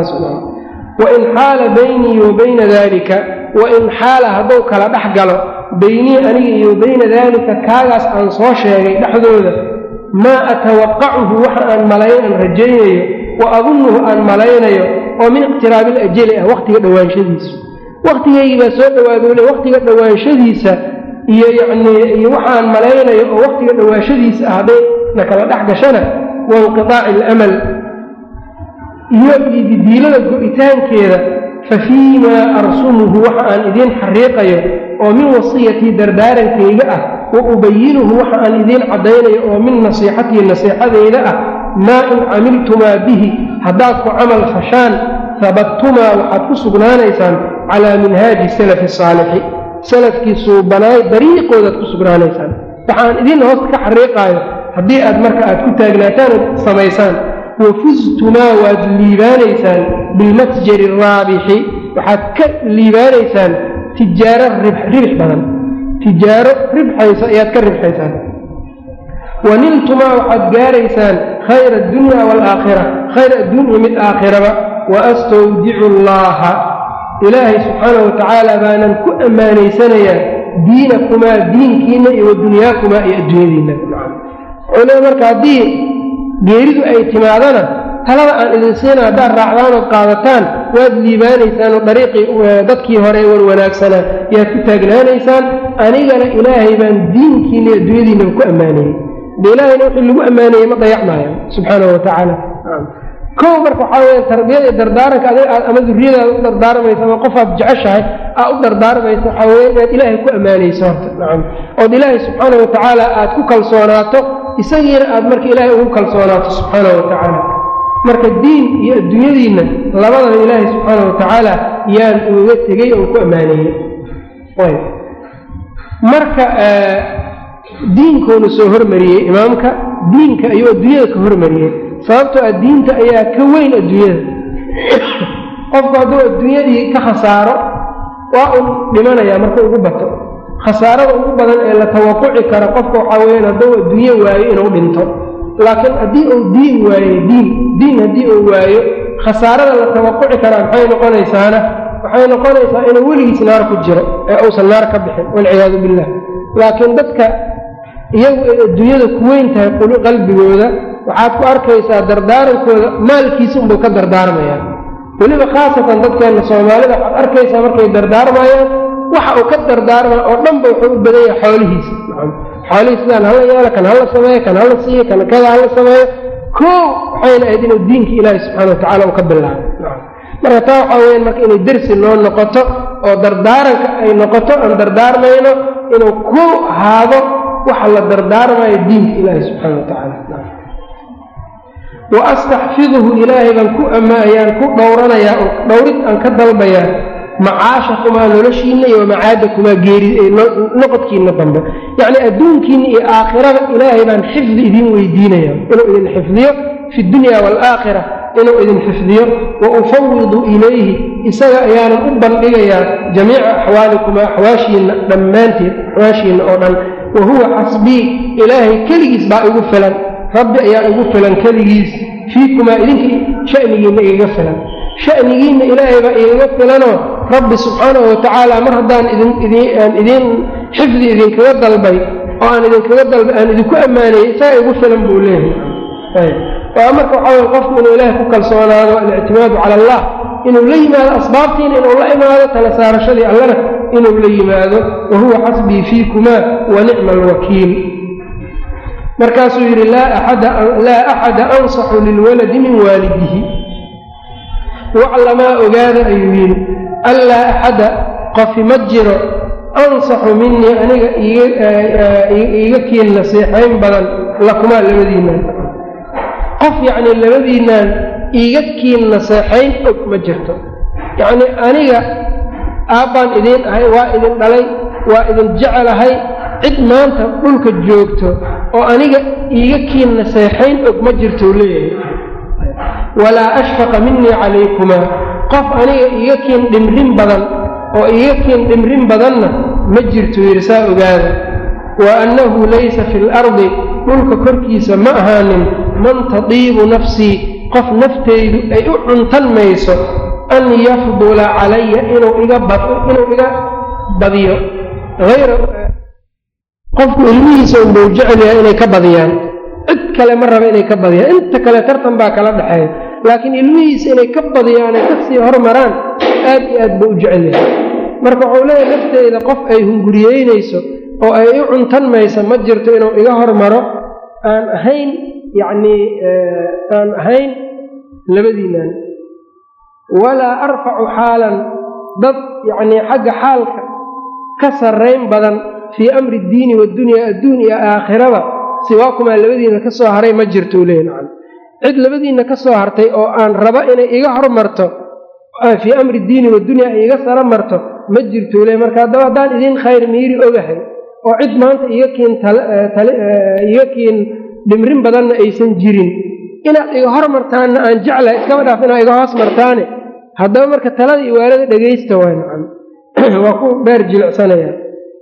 wain xaala baynii wa bayna dalika wain xaala hadduu kala dhex galo beynii aniga iyo bayna daalika kaagaas aan soo sheegay dhexdooda maa atawaqacuhu waxa aan malayn aan rajaynayo wa adunnuhu aan malaynayo oo min iqtiraabil ajali ah waqtiga dhowaanshadiisa waqtigaygii baa soo dhawaadole waqtiga dhowaanshadiisa iyo yacnii iyo waxaan malaynayo oo waqtiga dhowaanshadiisa ah hadday na kala dhex gashana wa inqitaaci alamal iyo ididiilada go-itaankeeda fa fii maa arsumuhu waxa aan idiin xariiqayo oo min wasiyatii dardaarankayga ah wa ubayinuhu waxa aan idiin caddaynayo oo min nasiixatii nasiixadayda ah maa in camiltumaa bihi haddaad ku camal fashaan habadtumaa waxaad ku sugnaanaysaan calaa minhaaji salafi saalixi salafkii suubanaay dariiqoodaad ku sugnaanaysaan waxaan idiin hoosta ka xariiqaayo haddii aad marka aad ku taagnaataan ood samaysaan wafuztumaa waad liibaanaysaan bilmatjari araabixi waxaad ka liibaanaysaan tijaaro ribx badan tijaaro ribxaysa ayaad ka ribxaysaan waniltumaa waxaad gaaraysaan khayra addunya waalaakhira khayr addunya mid aakhiraba wa astawdicu allaaha ilaahay subxaanahu watacaala baanan ku ammaanaysanayaa diinakumaa diinkiinna iyo wadunyaakumaa iyo adduunyadiinna culima marka haddii geeridu ay timaadana talada aan idin siina haddaad raacdaan ood qaadataan waad liibaanaysaan oo dariiqii dadkii hore war wanaagsanaa yaad ku taagnaanaysaan anigana ilaahay baan diinkiina iyo adduunyadiinaba ku ammaanayey de ilaahayna wixii lagu ammaanayey ma dayacmaayo subxaanahu watacaala kow marka waxaa weya tarbiyada iyo dardaaranka adig aad ama duriyadaada u dardaarmaysa ama qofaad jeceshahay aad u dardaarmaysa waxaa weya inaad ilaahay ku ammaanayso horta nacam ood ilaahay subxaanahu watacaala aad ku kalsoonaato isagiina aad marka ilaahay ugu kalsoonaato subxaanahu watacaala marka diin iyo adduunyadiinna labadaba ilaahay subxaanahu watacaala yaan uga tegey oo ku ammaaneeyey marka diinkoonu soo hormariyey imaamka diinka ayuu adduunyada ka hormariyey sababtoo ah diinta ayaa ka weyn adduunyada qofku hadduu adduunyadii ka khasaaro waa un dhimanayaa marka ugu bato khasaarada ugu badan ee la tawaquci karo qofka waxaa weyaan hadduu adduunye waayo inuu dhinto laakiin haddii uu diin waayo diin diin haddii uu waayo khasaarada la tawaquci karaa maxay noqonaysaana waxay noqonaysaa inuu weligiis naar ku jiro ee uusan naar ka bixin walciyaadu billah laakiin dadka iyagu ay adduunyada ku weyn tahay qalbigooda waxaad ku arkaysaa dardaarankooda maalkiisa unbuu ka dardaarmayaan weliba khaasatan dadkeenna soomaalida waxaad arkaysaa markay dardaarmayaan waxa uu ka dardaarmaya oo dhanba wuxuu u badan yahay xoolihiisa xoolihii sidaan hala yeelo kan hala sameeyo kan hala siiyo kan kada hala sameeyo koo waxayna ahayd inuu diinka ilaahi subxana watacala uu ka bilaabo marka taa waxaa weyaan marka inay dersi noo noqoto oo dardaaranka ay noqoto aan dardaarmayno inuu ku ahaado waxa la dardaarmayo diinka ilaahi subxaana watacaala wa astaxfiduhu ilaahay baan ku ammaayaan ku dhowranayaa oo dhowrid aan ka dalbayaa macaashakumaa noloshiinna iyo macaadakumaa geeri noqodkiina dambe yacni adduunkiina iyo aakhirada ilaahay baan xifdi idin weydiinaya inuu idin xifdiyo fi dunya waalaakhira inuu idin xifdiyo wa ufawidu ilayhi isaga ayaanan u bandhigayaa jamiica axwaalikumaa axwaashiinna dhammaanteed axwaashiinna oo dhan wa huwa xasbii ilaahay keligiis baa igu filan rabbi ayaa igu filan keligiis fiikumaa idinka shanigiinna igaga filan shanigiinna ilaahay baa igaga filanoo rabbi subxaanahu watacaala mar haddaan idinaan idiin xifdi idinkaga dalbay oo aan idinkaga dalbay aan idinku ammaanayay isaga igu filan buu leeyahay waa marka waxaa weye qofku inuu ilaahay ku kalsoonaado alictimaadu cala allah inuu la yimaado asbaabtiina inuu la imaado tala saarashadii allana inuu la yimaado wa huwa xasbii fiikumaa wa nicma alwakiil markaasuu yidhi laa axada ansaxu lilwaladi min waalidihi waclamaa ogaada ayuu yidhi allaa axada qofi ma jiro ansaxu minii aniga iiga kiin nasiixayn badan lakumaa labadiinaan qof yacnii labadiinaan iiga kiin naseexayn og ma jirto yacnii aniga aabbaan idiin ahay waa idin dhalay waa idin jecelahay cid maanta dhulka joogto oo aniga iiga kiin naseexayn og ma jirtou leeyahay walaa ashfaqa minii calaykumaa qof aniga iiga kiin dhimrin badan oo iiga kiin dhimrin badanna ma jirtuu yidhi saa ogaada wa annahu laysa fi lardi dhulka korkiisa ma ahaanin man tadiibu nafsii qof naftaydu ay u cuntan mayso an yafdula calaya inuu iga inuu iga badiyo ayra qofku ilmihiisa unbau jecel yahay inay ka badiyaan cid kale ma raba inay ka badiyaan inta kale tartan baa kala dhexeeya laakiin ilmihiisa inay ka badiyaanay kasii hormaraan aad iyo aad buu u jecel yahay marka waxuu leeyahay nafteyda qof ay hunguriyeynayso oo ay u cuntan maysa ma jirto inuu iga hormaro aan ahayn yacnii aan ahayn labadiinaan walaa arfacu xaalan dad yacnii xagga xaalka ka sarrayn badan fii amri iddiini waddunyaa adduun iyo aakhirada siwaakumaa labadiina ka soo haray ma jirtou leeya nacam cid labadiinna ka soo hartay oo aan raba inay iga hormarto fii amri iddiini waddunyaa ay iga saro marto ma jirtou leey marka haddaba haddaan idiin khayr miiri ogahay oo cid maanta iga kiin iga kiin dhimrin badanna aysan jirin inaad iga hormartaanna aan jeclahay iskaba dhaaf inaad iga hoos martaane haddaba marka talada iyo waalada dhegaysta waay nacam waa ku beer jilicsanaya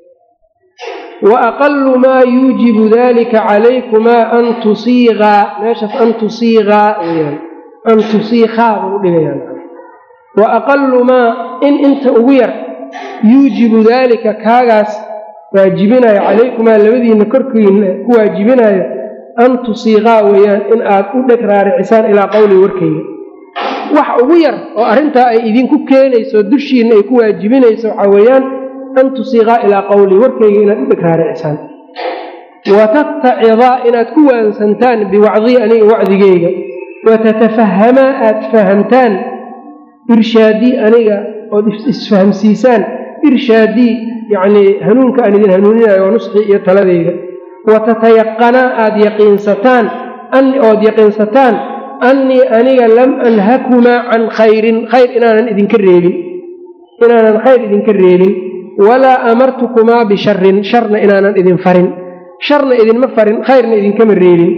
wa aqalu maa yuujibu dalika calaykumaa an tusiiqaa meeshaas an tusiiqaa weyaan an tusiiqaa buu dhigayaan wa aqalu maa in inta ugu yar yuujibu daalika kaagaas waajibinayo calaykumaa labadiinna korkiina ku waajibinayo an tusiiqaa weeyaan in aad u dheg raaricisaan ilaa qowli warkayga wax ugu yar oo arrintaa ay idinku keenayso dushiinna ay ku waajibinayso waxaa weeyaan an tusiiqaa ilaa qowli warkayga inaad u dheg raaricisaan wa tattacidaa inaad ku waansantaan biwacdii aniga wacdigeyga wa tatafahamaa aad fahamtaan irshaadii aniga ood isfahamsiisaan irshaadii yacnii hanuunka aan idin hanuuninayo waa nusxii iyo taladeyda wa tatayaqanaa aada yaqiinsataan ood yaqiinsataan annii aniga lam anhakumaa can khayrin khayr inaanan idinka reebin inaanan khayr idinka reebin walaa amartukumaa bisharin sharna inaanan idin farin sharna idinma farin khayrna idinkama reebin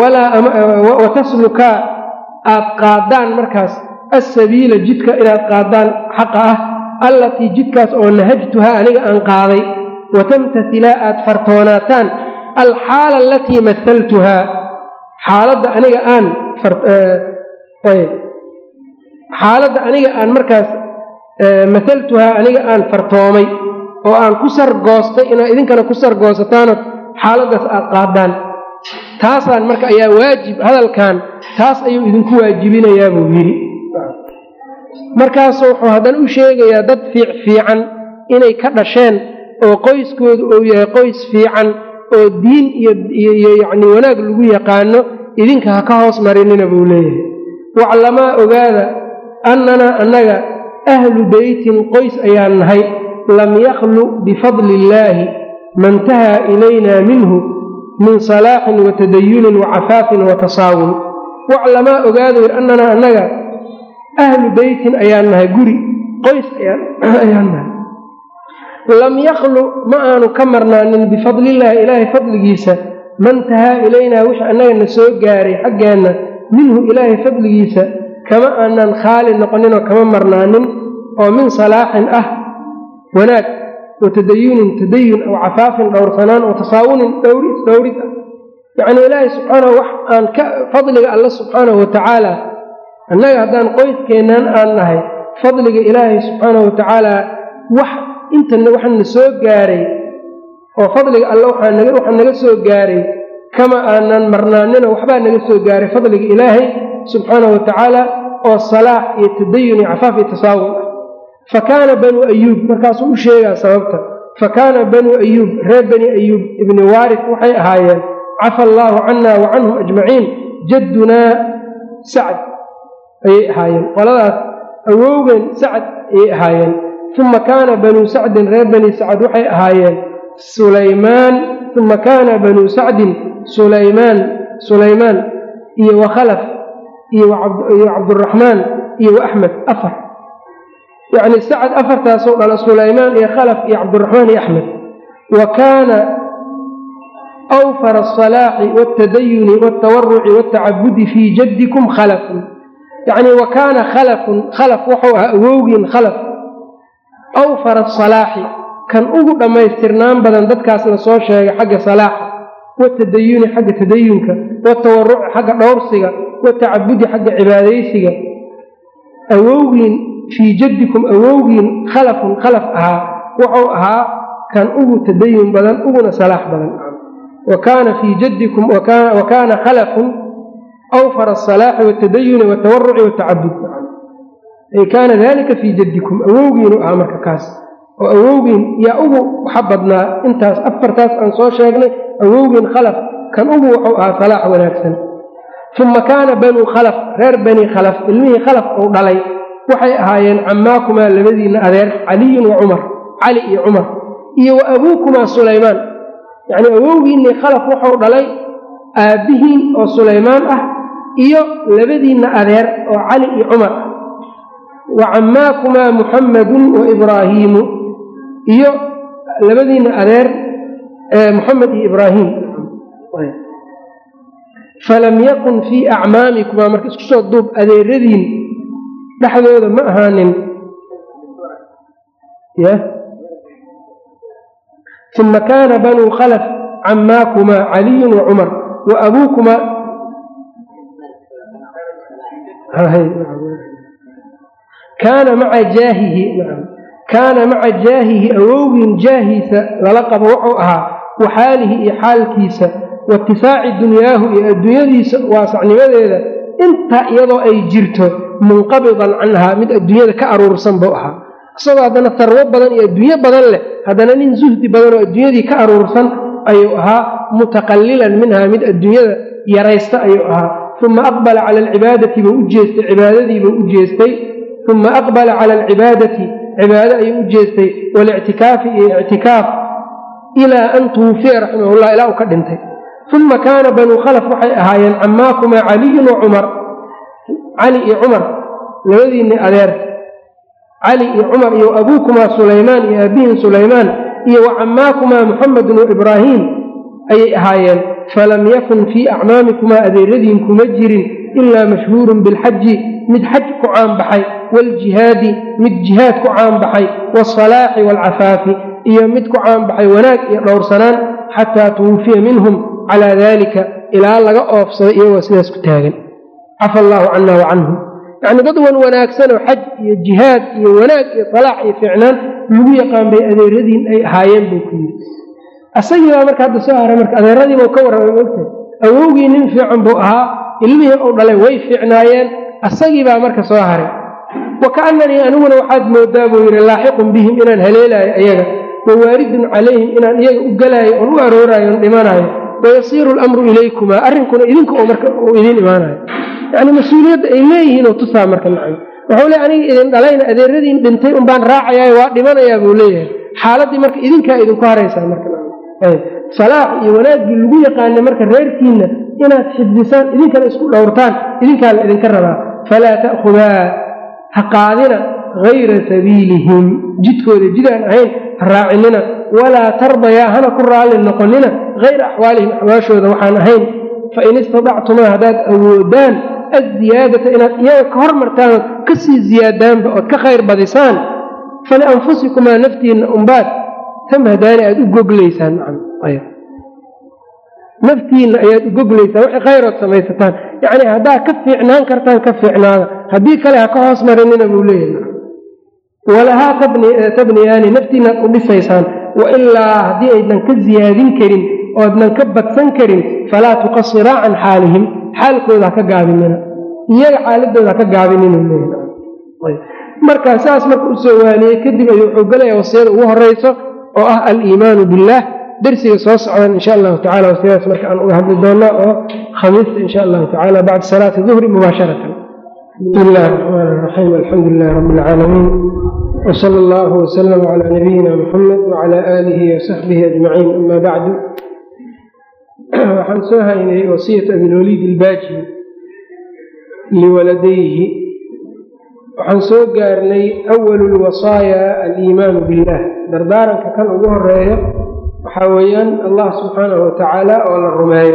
wa taslukaa aad qaadaan markaas assabiila jidka inaad qaadaan xaqa ah allatii jidkaas oo nahajtuhaa aniga aan qaaday wa tamtasilaa aad fartoonaataan alxaala alatii mahaltuhaa xaaladda aniga aan xaaladda aniga aan markaas mahaltuhaa aniga aan fartoomay oo aan ku sargoostay inaad idinkana ku sargoosataanoo xaaladdaas aad qaadaan taasaan marka ayaa waajib hadalkan taas ayuu idinku waajibinayaa buu yidhi markaasu wuxuu haddana u sheegayaa dad fiic fiican inay ka dhasheen oo qoyskoodu uu yahay qoys fiican oo diin iyo yacni wanaag lagu yaqaano idinka ha ka hoos marinina buu leeyahay waclamaa ogaada annanaa annaga ahlu beytin qoys ayaan nahay lam yakhlu bifadli illaahi mantahaa ilaynaa minhu min salaaxin wa tadayunin wa cafaafin wa tasaawun waclamaa ogaada wir annanaa annaga ahlu beytin ayaan nahay guri qoys ayaan nahay lam yakhlu ma aanu ka marnaanin bifadlillaahi ilaahay fadligiisa mantahaa ilaynaa wix annagana soo gaaray xaggeenna minhu ilaahay fadligiisa kama aanan khaali noqoninoo kama marnaanin oo min salaaxin ah wanaag wa tadayunin tadayun aw cafaafin dhowrsanaan oo tasaawunin dhowrid dhowrid ah yacnii ilaahay subxaanahu wax aan ka fadliga alle subxaanahu watacaala annaga haddaan qoyskeennan aan nahay fadliga ilaahay subxaanahu watacaala wax intana waxana soo gaaray oo fadliga alle waxaa naga soo gaaray kama aanan marnaanino waxbaa naga soo gaaray fadliga ilaahay subxaanahu watacaala oo salaax iyo tadayun iyo cafaaf iyo tasaawun ah fa kaana banuu ayuub markaasuu u sheegaa sababta fa kaana banuu ayuub reer bani ayuub ibni waaris waxay ahaayeen cafa allaahu cana wa canhum ajmaciin jaddunaa sacd ayay ahaayeen qoladaas awowgeen sacd ayay ahaayeen uma kaana banuu sacdin reer bani sacd waxay ahaayeen sulaymaan uma kaana banuu sacdin sulaymaan sulaymaan iyo wakhalaf iyo cabduraxmaan iyo waaxmed afar yacni sacad afartaasoo dhala sulaymaan iyo khalaf iyo cabdiraxmaan iyo axmed wa kaana awfara asalaaxi wاtadayuni wاtawaruci wاtacabudi fii jaddikum khalafun yacni wa kaana khalafun khalaf wuxuu ahaa awowgiin khalaf awfara asalaaxi kan ugu dhammaystirnaan badan dadkaas la soo sheegay xagga salaaxa watadayuni xagga tadayunka watawaruci xagga dhowrsiga watacabudi xagga cibaadaysiga awowgiin fii jaddikum awowgiin khalafun khalaf ahaa wuxuu ahaa kan ugu tadayun badan uguna salaax badan wa kaana fii jaddikum wa kaana khalafun awfara asalaaxi watadayuni watawaruci watacabud ay kaana dalika fii jaddikum awowgiinu ahaa marka kaas oo awowgiin yaa ugu waxa badnaa intaas afartaas aan soo sheegnay awowgiin khalaf kan ugu wuxuu ahaa salaax wanaagsan uma kaana banuu khalaf reer bani khalaf ilmihii khalaf uu dhalay waxay ahaayeen cammaakumaa labadiinna adeer caliyun wa cumar cali iyo cumar iyo wa abuukumaa sulaymaan yacnii awowgiinnii khalaf wuxuu dhalay aabbihiin oo sulaymaan ah iyo labadiinna adeer oo cali iyo cumar ah wa cammaakumaa muxammadun wa ibraahiimu iyo labadiinna adeer muxamed iyo ibraahim falam yakun fii acmaamikumaa marka isku soo duub adeeradiin dhexdooda ma ahaanin uma kaana banuu khalaf cammaakumaa caliyun wa cumar wa abuukumaa kaana maca jaahihi kaana maca jaahihi awowgiin jaahiisa lala qabo wuxuu ahaa wa xaalihi iyo xaalkiisa waاtisaaci dunyaahu iyo adduunyadiisa waasacnimadeeda intaa iyadoo ay jirto munqabidan canhaa mid adduunyada ka aruursan buu ahaa isagoo haddana sarwo badan iyo adduunyo badan leh haddana nin zuhdi badan oo adduunyadii ka aruursan ayuu ahaa mutaqallilan minhaa mid adduunyada yaraysta ayuu ahaa uma aqbala cala alcibaadati buu u jeestay cibaadadiibuu u jeestay uma aqbala cala alcibaadati cibaado ayuu u jeestay walictikaafi iyo ictikaaf ilaa an tuwufiya raximahullah ilaa uu ka dhintay uma kaana banuu khalaf waxay ahaayeen cammaakumaa caliyun wa cumar cali iyo cumar labadiinni adeer cali iyo cumar iyo abuukumaa sulaymaan iyo aabihin sulaymaan iyo wa cammaakumaa muxamedun wa ibraahiim ayay ahaayeen falam yakun fii acmaamikumaa adeeradiin kuma jirin ilaa mashhuurun bilxaji mid xaj ku caanbaxay waaljihaadi mid jihaad ku caanbaxay waasalaaxi waalcafaafi iyo mid ku caanbaxay wanaag iyo dhowrsanaan xataa tuwufiya minhum calaa daalika ilaa laga oofsaday iyagoo sidaas ku taagan cafa allaahu cana wa canhum yacni dad wan wanaagsanoo xaj iyo jihaad iyo wanaag iyo salaax iyo fiicnaan lagu yaqaan bay adeeradiin ay ahaayeen buu ku yidhi asagii baa marka hadda soo haray marka adeeradiibuu ka warramay mogtahay awowgii nin fiican buu ahaa ilmihii uu dhalay way fiicnaayeen asagii baa marka soo haray wa kaannanii aniguna waxaad moodaa buu yidhi laaxiqun bihim inaan haleelaayo ayaga wa waaridun calayhim inaan iyaga u galaayo oon u arooraayo on dhimanaayo wayasiiru alamru ilaykumaa arrinkuna idinka oo marka uu idiin imaanayo yacni mas-uuliyadda ay leeyihiin oo tusaa marka nacam wuxuu le aniga idin dhalayna adeeradiin dhintay un baan raacayaayo waa dhimanayaa buu leeyahay xaaladdii marka idinkaa idinku haraysaa marka salaax iyo wanaaggii lagu yaqaana marka reerkiinna inaad xifdisaan idinkana isku dhowrtaan idinkaa la idinka rabaa falaa ta'khudaa ha qaadina hayra sabiilihim jidkooda jidaan ahayn ha raacinina walaa tardayaa hana ku raalli noqonina hayra axwaalihim axwaashooda waxaan ahayn fain istadactumaa haddaad awoodaan azziyaadata inaad iyaga ka hormartaan ood ka sii ziyaadaanba ood ka khayr badisaan falianfusikumaa naftiinna umbaad tamhadaani aada u goglaysaan naftiinna ayaad u goglaysaan wixii khayrood samaysataan yacni haddaad ka fiicnaan kartaan ka fiicnaada haddii kale ha ka hoos marinina buu leeyahay walahaa tabniyaani naftiinnaad u dhisaysaan wailaa haddii aydan ka ziyaadin karin oodnan ka badsan karin falaa tuqasiraa can xaalihim xaalkooda ha ka gaabinina iyaga xaaladooda ha ka gaabinina marka saas marka u soo waaniyey kadib ayuu wuxuu gelaya wasiyada ugu horeyso oo ah aliimaanu billaah dersiga soo socdan insha allahu tacala wasiyadaas marka aan uga hadli doonaa oo khamiista insha allahu tacala bacda salaati duhri mubaasharatan bismi illahi raxmaan raxiim alxamdu lilahi rabbi alcaalamiin wsala allahu wslama calaa nabiyina muxamed wacala aalihi wasaxbihi ajmaciin ama bacdu waxaan soo haynay wasiyat abilwaliid ilbaaji liwaladayhi waxaan soo gaarnay awalu lwasaaya aliimaanu billah dardaaranka kan ugu horeeyo waxaa weeyaan allah subxaanahu watacaala oo la rumeeyo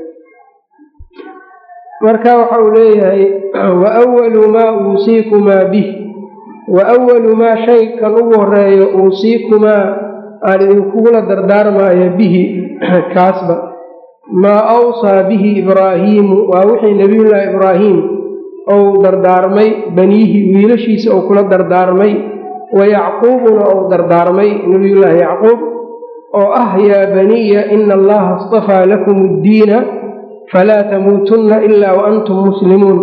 marka waxa uu leeyahay wa awalu maa uusiikumaa bih wa awalu maa shay kan ugu horeeyo uusiikumaa aan idinkugula dardaarmaayo bihi kaasba maa awsaa bihi ibraahiimu waa wixii nebiyullaahi ibraahim ou dardaarmay baniihi wiilashiisa ou kula dardaarmay wa yacquubuna ou dardaarmay nebiyullaahi yacquub oo ah yaa baniya ina allaha astafaa lakum addiina falaa tamuutunna ilaa wa antum muslimuun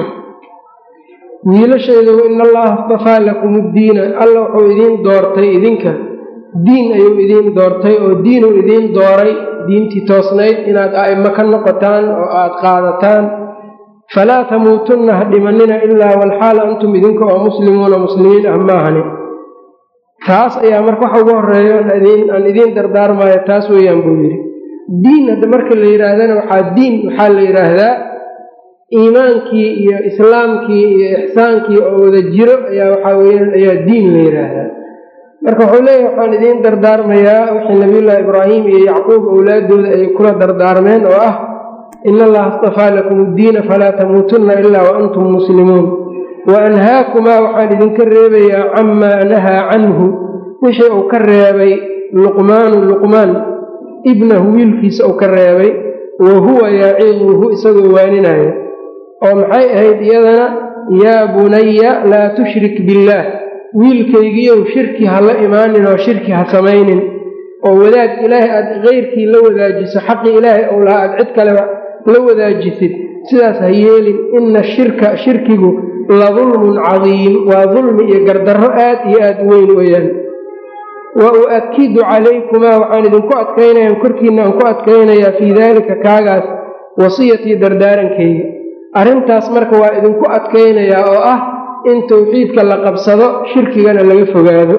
wiilashaydu ina allaha astafaa lakum addiina alla wuxuu idiin doortay idinka diin ayuu idiin doortay oo diinuu idiin dooray diintii toosnayd inaad a'imo ka noqotaan oo aad qaadataan falaa tamuutunna ha dhimanina ilaa walxaal antum idinka oo muslimuuna muslimiin ah maahani taas ayaa marka waxa ugu horeeyo aan idiin dardaarmaayo taas weeyaan buu yidhi diin hadda marka la yidhaahdana waxaa diin waxaa la yidhaahdaa iimaankii iyo islaamkii iyo ixsaankii oo wada jiro ayaa waxaa weyaan ayaa diin la yidhaahdaa marka wuxuu leeyahy waxaan idiin dardaarmayaa wixii nabiyullaahi ibraahim iyo yacquub owlaadooda ay kula dardaarmeen oo ah ina allaha astafaa lakum addiina falaa tamuutunna ilaa wa antum muslimuun wa anhaakumaa waxaan idinka reebayaa camaa nahaa canhu wixii uu ka reebay luqmaanu luqmaan ibnahu wiilkiisa uu ka reebay wa huwa yaciduhu isagoo waaninaya oo maxay ahayd iyadana yaa bunaya laa tushrik billaah wiilkaygiiyow shirki ha la imaanin oo shirki ha samaynin oo wadaag ilaahay aad keyrkii la wadaajiso xaqii ilaahay ou lahaa aad cid kaleba la wadaajisid sidaas ha yeelin ina shirka shirkigu la dulmun cadiim waa dulmi iyo gardarro aad iyo aad weyn weeyaan wa u'akidu calaykumaa waxaan idinku adkaynaya korkiina aan ku adkaynayaa fii daalika kaagaas wasiyatii dardaarankayga arrintaas marka waa idinku adkaynayaa oo ah in tawxiidka la qabsado shirkigana laga fogaado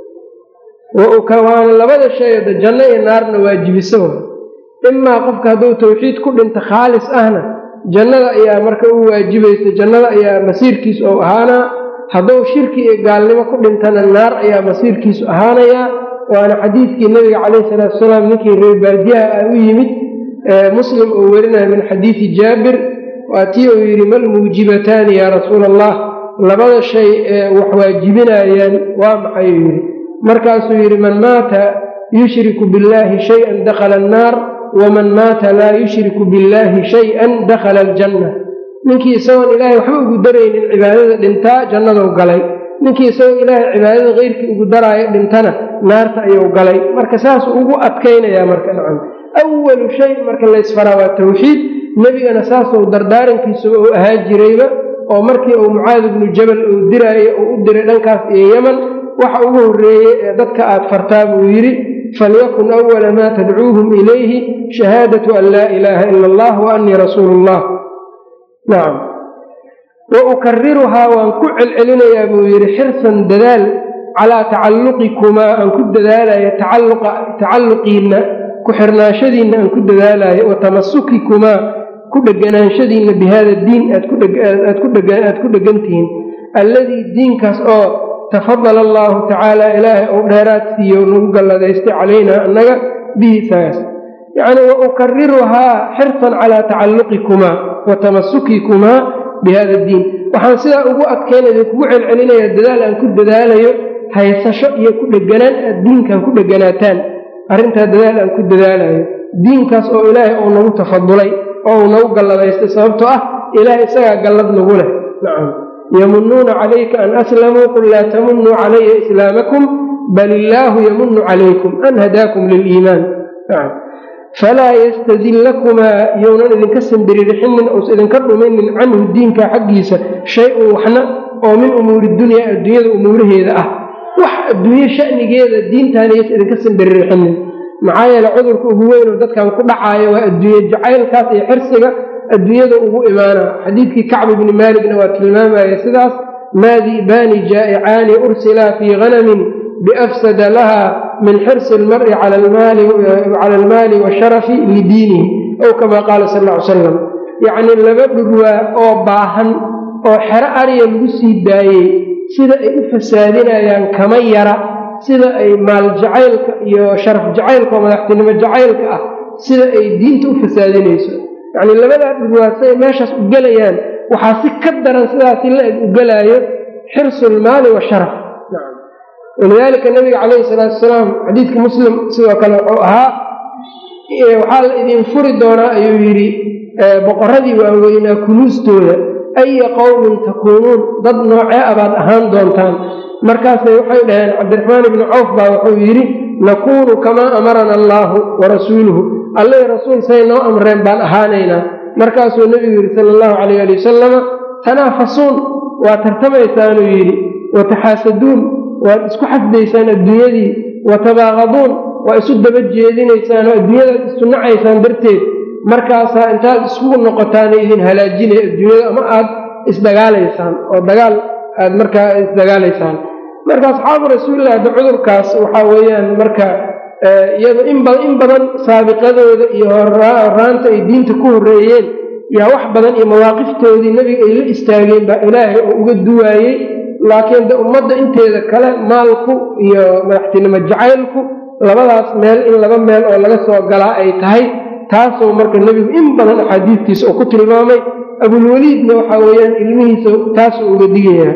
waana labada shay da janno iyo naarna waajibiso imaa qofka hadduu tawxiid ku dhinto khaalis ahna jannada ayaa marka u waajibaysa jannada ayaa masiirkiisu ou ahaanaa hadduu shirki iyo gaalnimo ku dhintana naar ayaa masiirkiisu ahaanayaa waana xadiidkii nabiga calayhi salaatu wasalaam ninkii reer baardiyaha ah u yimid muslim uu werinaya min xadiidi jaabir waa tii uu yidhi mal muujibataani yaa rasuula allah labada shay ee wax waajibinayaan waa maxay uu yidhi markaasuu yidhi man maata yushriku billaahi shay-an dakhala annaar waman maata laa yushriku billaahi shay-an dakhala aljanna ninkii isagoon ilaahay waxba ugu daraynin cibaadada dhintaa jannaduu galay ninkii isagoo ilaahay cibaadada keyrkii ugu daraayo dhintana naarta ayuu galay marka saasuu ugu adkaynayaa marka nacam awalu shay marka laysfaraa waa tawxiid nebigana saasuu dardaarankiisuba uu ahaan jirayba oo markii uu mucaad ibnu jabal uu diraayo uu u diray dhankaas iyo yeman waxa ugu horreeyey ee dadka aad fartaa buu yidhi falyakun awala maa tadcuuhum ilayhi shahaadatu an laa ilaaha ila allah wa annii rasuulu llah nacam wa ukariruhaa waan ku celcelinayaa buu yidhi xirsan dadaal calaa tacalluqikumaa aan ku dadaalayo tacalluqiinna ku xirnaanshadiinna aan ku dadaalayo wa tamasukikumaa ku dheganaanshadiinna bi hada diin aad ku dhegantihiin alladii diinkaas oo tafadala allaahu tacaala ilaahay ou dheeraad siiyo nagu galladaystay calaynaa annaga bihi saas yacnii wa ukariruhaa xirsan calaa tacalluqikumaa wa tamasukikumaa bi hada diin waxaan sidaa ugu adkaynaya kugu celcelinayaa dadaal aan ku dadaalayo haysasho iyo ku dheganaan aad diinkan ku dheganaataan arrintaa dadaal aan ku dadaalayo diinkaas oo ilaahay uu nagu tafadulay oo uu nagu galladaystay sababtoo ah ilaahay isagaa gallad nagu leh nacam yamunuuna calayka an aslamuu qul laa tamunuu calaya islaamakum bal illaahu yamunu calaykum an hadaakum liliimaan falaa yastadillakumaa younan idinka sambiririxinin ousa idinka dhuminin canhu diinka xaggiisa shay-un waxna oo min umuuri dunyaa adduunyada umuuraheeda ah wax adduunye shanigeeda diintaanayas idinka sambiririxinin maxaa yeele cudurka ugu weynoo dadkan ku dhacaayo waa adduunye jacaylkaas iyo xirsiga adduunyada ugu imaana xadiidkii kacb ibni maaligna waa tilmaamaya sidaas maa di'baani jaa'icaani ursilaa fii hanamin biafsada laha min xirsi almar'i cala almaali washarafi lidiinihi ow kamaa qaala sal ll ly salam yacnii laba dhurwaa oo baahan oo xero ariya lagu sii daayey sida ay u fasaadinayaan kama yara sida ay maal jacaylka iyo sharaf jacaylka oo madaxtinimo jacaylka ah sida ay diinta u fasaadinayso yacnii labadaa dhurwaasay meeshaas u gelayaan waxaa si ka daran sidaasi la-eg u gelaayo xirsulmaali washaraf walidaalika nabiga calayhi salaatu wasalaam xadiidka muslim sidoo kale wuxuu ahaa waxaa la idin furi doonaa ayuu yidhi boqoradii waaweynaa kunuustooda aya qowmin takuunuun dad noocee abaad ahaan doontaan markaasay waxay dhaheen cabdiraxmaan ibnu cawf baa wuxuu yidhi nakuunu kamaa amarana allaahu wa rasuuluhu alleh rasuul say noo amreen baan ahaanaynaa markaasuu nebigu yidhi sala allahu calayh ali wasalama tanaafasuun waa tartamaysaanuu yidhi wa taxaasaduun waad isku xasdaysaan adduunyadii wa tabaaqaduun waa isu daba jeedinaysaan oo adduunyadaad isu nacaysaan darteed markaasaa intaad isugu noqotaana idin halaajinaya adduunyada ama aad isdagaalaysaan oo dagaal aad markaa isdagaalaysaan marka asxaabu rasuulilah hadda cudurkaas waxaa weeyaan marka iyado in badan saabiqadooda iyo horaanta ay diinta ku horreeyeen yaa wax badan iyo mawaaqiftoodii nebiga ay la istaageen baa ilaahay oo uga duwaayey laakiin de ummadda inteeda kale maalku iyo madaxtinimo jacaylku labadaas meel in laba meel oo laga soo galaa ay tahay taasoo marka nebigu in badan axaadiistiisa uu ku tilmaamay abulweliidna waxaa weeyaan ilmihiisa taasuu uga digayaa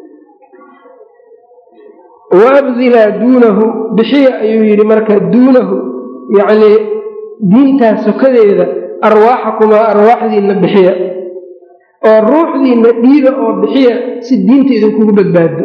waabdilaa duunahu bixiya ayuu yidhi marka duunahu yacnii diintaas sokadeeda arwaaxakumaa arwaaxdiinna bixiya oo ruuxdiinna dhiiba oo bixiya si diinta idinkugu badbaado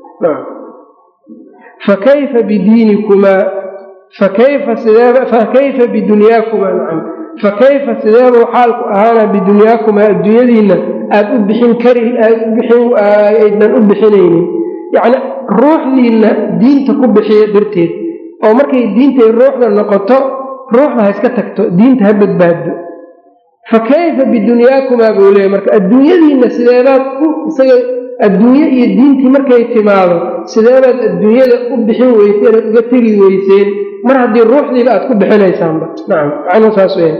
fakayfa bidiinikumaa fakayfa sideeba fakayfa bidunyaakumaa nacam fakayfa sideebuu xaalku ahaana bidunyaakumaa adduunyadiinna aad u bixin kari aad u bixin aydan u bixinaynin yacni ruuxdiinna diinta ku bixiya darteed oo markay diintay ruuxda noqoto ruuxda ha iska tagto diinta ha badbaado fa kayfa bidunyaakumaa buu leeyay marka adduunyadiinna sideebaad u isaga adduunye iyo diintii markay timaado sideebaad adduunyada u bixin weyseen oad uga tegi weyseen mar haddii ruuxdiiba aad ku bixinaysaanba nacam macnuu saas weya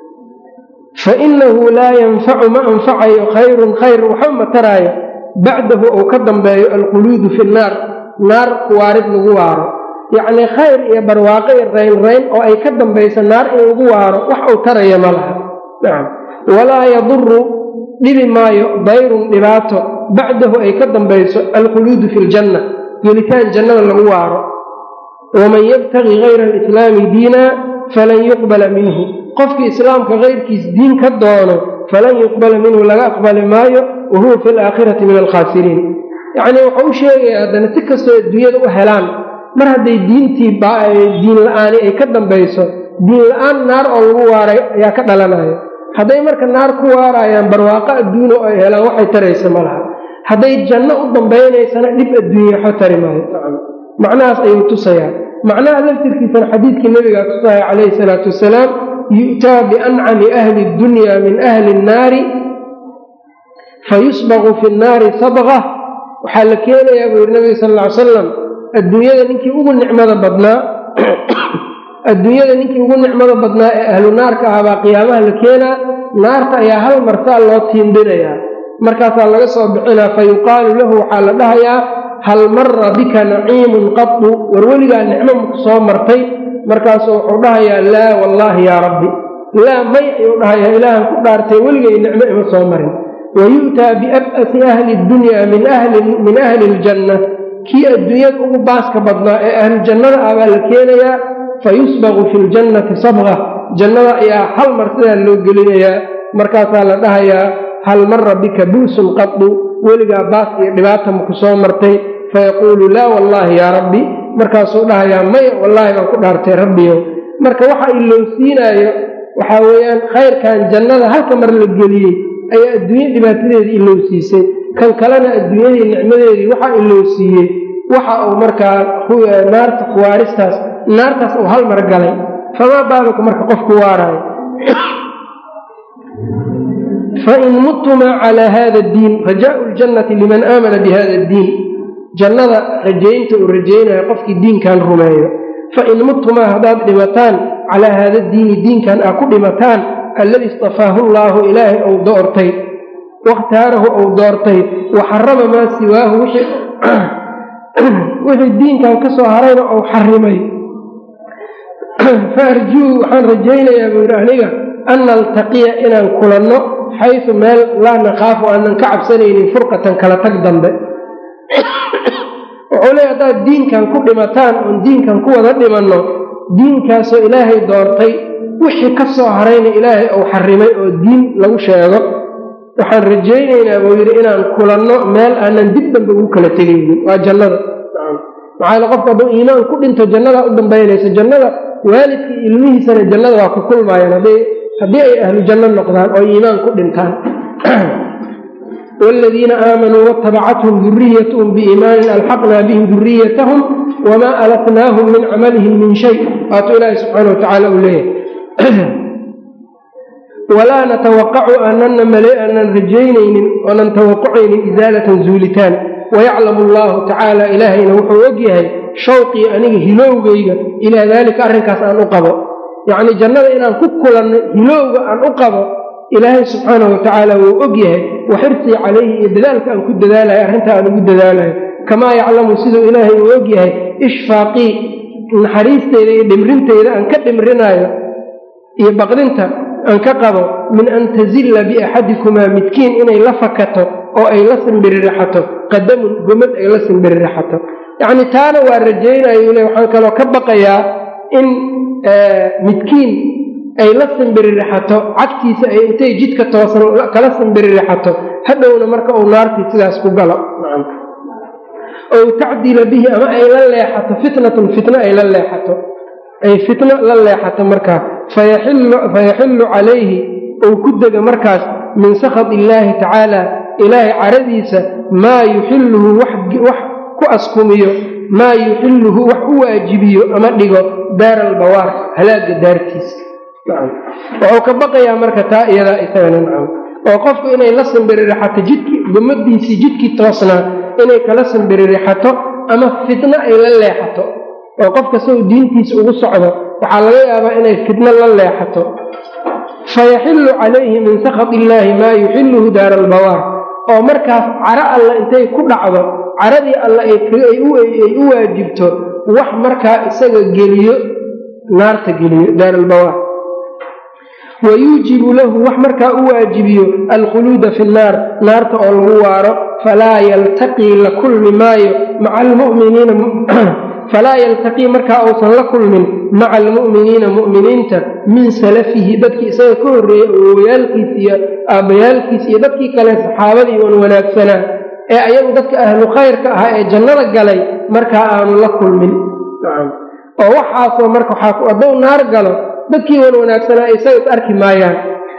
fa innahu laa yanfacu ma anfacayo khayrun khayr waxba ma taraayo bacdahu ou ka dambeeyo alquluudu fi nnaar naar kuwaarid lagu waaro yacnii khayr iyo barwaaqo iyo raynrayn oo ay ka dambayso naar in lagu waaro wax uu taraya ma laha nacam walaa yaduru dhibi maayo dayrun dhibaato bacdahu ay ka dambayso alkhuluudu fi ljanna gelitaan jannada lagu waaro waman yabtagi hayra alislaami diina falan yuqbala minhu qofkii islaamka kayrkiis diin ka doono falan yuqbala minhu laga aqbali maayo wa huwa fi alaakhirati min alkhaasiriin yacnii wuxuu u sheegaya haddana si kastoo adduunyada u helaan mar hadday diintii diin la-aani ay ka dambayso diin la-aan naar oo lagu waaray ayaa ka dhalanaya hadday marka naar ku waarayaan barwaaqo adduunya oo ay helaan waxay taraysa ma laha hadday janno u dambaynaysana dhib adduunya waxba tari maayo macnahaas ayuu tusayaa macnaha laftirkiisana xadiidkii nabigaa tusaya calayhi salaatu wasalaam yu'taa biancami ahli dunya min ahli nnaari fayusbaqu fi nnaari sabqa waxaa la keenayaa buu yidhi nabiga sal ll ly salam adduunyada ninkii ugu nicmada badnaa adduunyada ninkii ugu nicmada badnaa ee ahlu naarka ah baa qiyaamaha la keenaa naarta ayaa hal marsaa loo tiindinayaa markaasaa laga soo bixinaa fa yuqaalu lahu waxaa la dhahayaa hal mara bika naciimun qadu war weligaa nicmo maku soo martay markaasuu wuxuu dhahayaa laa wallaahi yaa rabbi laa may ayuu dhahayaa ilaahan ku dhaartay weligay nicmo ima soo marin wa yu'taa biab'asi ahli dunya min ahli iljanna kii adduunyada ugu baaska badnaa ee ahlu jannada ah baa la keenayaa fa yusbaqu fi ljannati sabqa jannada ayaa hal mar sidaa loo gelinayaa markaasaa la dhahayaa hal mara bika buusun qadu weligaa baas iyo dhibaata maku soo martay fayaquulu laa wallaahi yaa rabbi markaasuu dhahayaa maya wallaahi baan ku dhaartay rabbiyow marka waxa ilowsiinaayo waxaa weeyaan khayrkan jannada halka mar la geliyey ayaa adduunye dhibaatadeedii ilowsiisay kan kalena adduunyadii nicmadeedii waxaa ilowsiiyey waxa uu markaa naarta kuwaaristaas naartaas uu hal mar galay famaa baaluka marka qofku waaraayo fain muttumaa calaa hada addiin rajaau ljannati liman aamana bihada addiin jannada rajaynta uu rajaynayo qofkii diinkan rumeeyo fain muttumaa haddaad dhimataan calaa haada diini diinkan aa ku dhimataan alladii istafaahu llaahu ilaahay ou doortay wakhtaarahu ou doortay wa xarama maa siwaahu wixii diinkan ka soo harayna ou xarimay fa arjuu waxaan rajaynayaa buu yidhi aniga an naltaqiya inaan kulanno xaysu meel laa nakhaafu aanan ka cabsanaynin furqatan kala tag dambe wuxuu leey haddaad diinkan ku dhimataan oon diinkan ku wada dhimanno diinkaasoo ilaahay doortay wixii ka soo harayna ilaahay ou xarimay oo diin lagu sheego waxaan rajaynaynaa buu yidhi inaan kulanno meel aanan dib dambe ugu kala tegaynin waa jannada maxaa qofku hadduu iimaan ku dhinto jannadaa u dambaynaysa jannada waalidkii ilmihiisana jannada waa ku kulmaayaan haddii ay ahlu janno noqdaan oo iimaan ku dhintaan wladiina aamanuu watabacathum duriyathm biiimaanin alxaqnaa bihim duriyatahum wamaa alatnaahum min camalihim min shay waatuu ilaahi subxaana wa tacaala uu leeyahay walaa natawaqacu aanana male aanan rajaynaynin oonan tawaqacaynin isaalatan zuulitaan wayaclamu allahu tacaala ilaahayna wuxuu og yahay shawqii aniga hilowgayga ilaa daalika arrinkaas aan u qabo yacnii jannada inaan ku kulanno hilowga aan u qabo ilaahay subxaana wa tacaala wuu og yahay wa xirsii calayhi iyo dadaalka aan ku dadaalayo arrintaa aan ugu dadaalayo kamaa yaclamu siduu ilaahay uu og yahay ishfaaqii naxariisteyda iyo dhimrinteyda aan ka dhimrinaayo iyo baqdinta aan ka qabo min an tazilla biaxadikumaa midkiin inay la fakato oo ay la simbiririxato qadamun gomad ay la simbiririxato yacnii taana waa rajaynayo le waxaan kaloo ka baqayaa in midkiin ay la simbiririxato cagtiisa ay intay jidka toosan kala simbiririxato hadhowna marka uu naartii sidaas ku galo ow tacdila bihi ama ay la leexato fitnatun fitno ay la leexato ay fitno la leexato markaa fayaxillu calayhi ou ku dega markaas min sakhat illaahi tacaala ilaahay caradiisa maa yuxilluhu wax ku askumiyo maa yuxilluhu wax u waajibiyo ama dhigo daara albawaar halaagga daartiisa wuxuu ka baqayaa marka taa iyadaa isagana nacam oo qofku inay la simbiririxato jidkii gumadiisii jidkii toosnaa inay kala simbiririxato ama fitno ay la leexato oo qof kastau diintiisa ugu socdo waxaa laga yaabaa inay fitno la leexato fayaxillu calayhi min sakhat illaahi maa yuxilluhu daara albawaar oo markaas caro alla intay ku dhacdo caradii alla ay u waajibto wax markaa isaga geliyo naarta geliyo daara albawaar wayuujibu lahu wax markaa u waajibiyo alkhuluuda fi nnaar naarta oo lagu waaro falaa yaltaqii la kulmi maayo maca almuminiina falaa yaltaqii markaa uusan la kulmin maca almu'miniina mu'miniinta min salafihi dadkii isaga ka horreeyey awowayaalkiis iyo aabbayaalkiis iyo dadkii kale saxaabadii wan wanaagsanaa ee ayagu dadka ahlu khayrka ahaa ee jannada galay markaa aanu la kulmin oo waxaasoo marka hadduu naar galo dadkii wan wanaagsanaa isaga is arki maayaan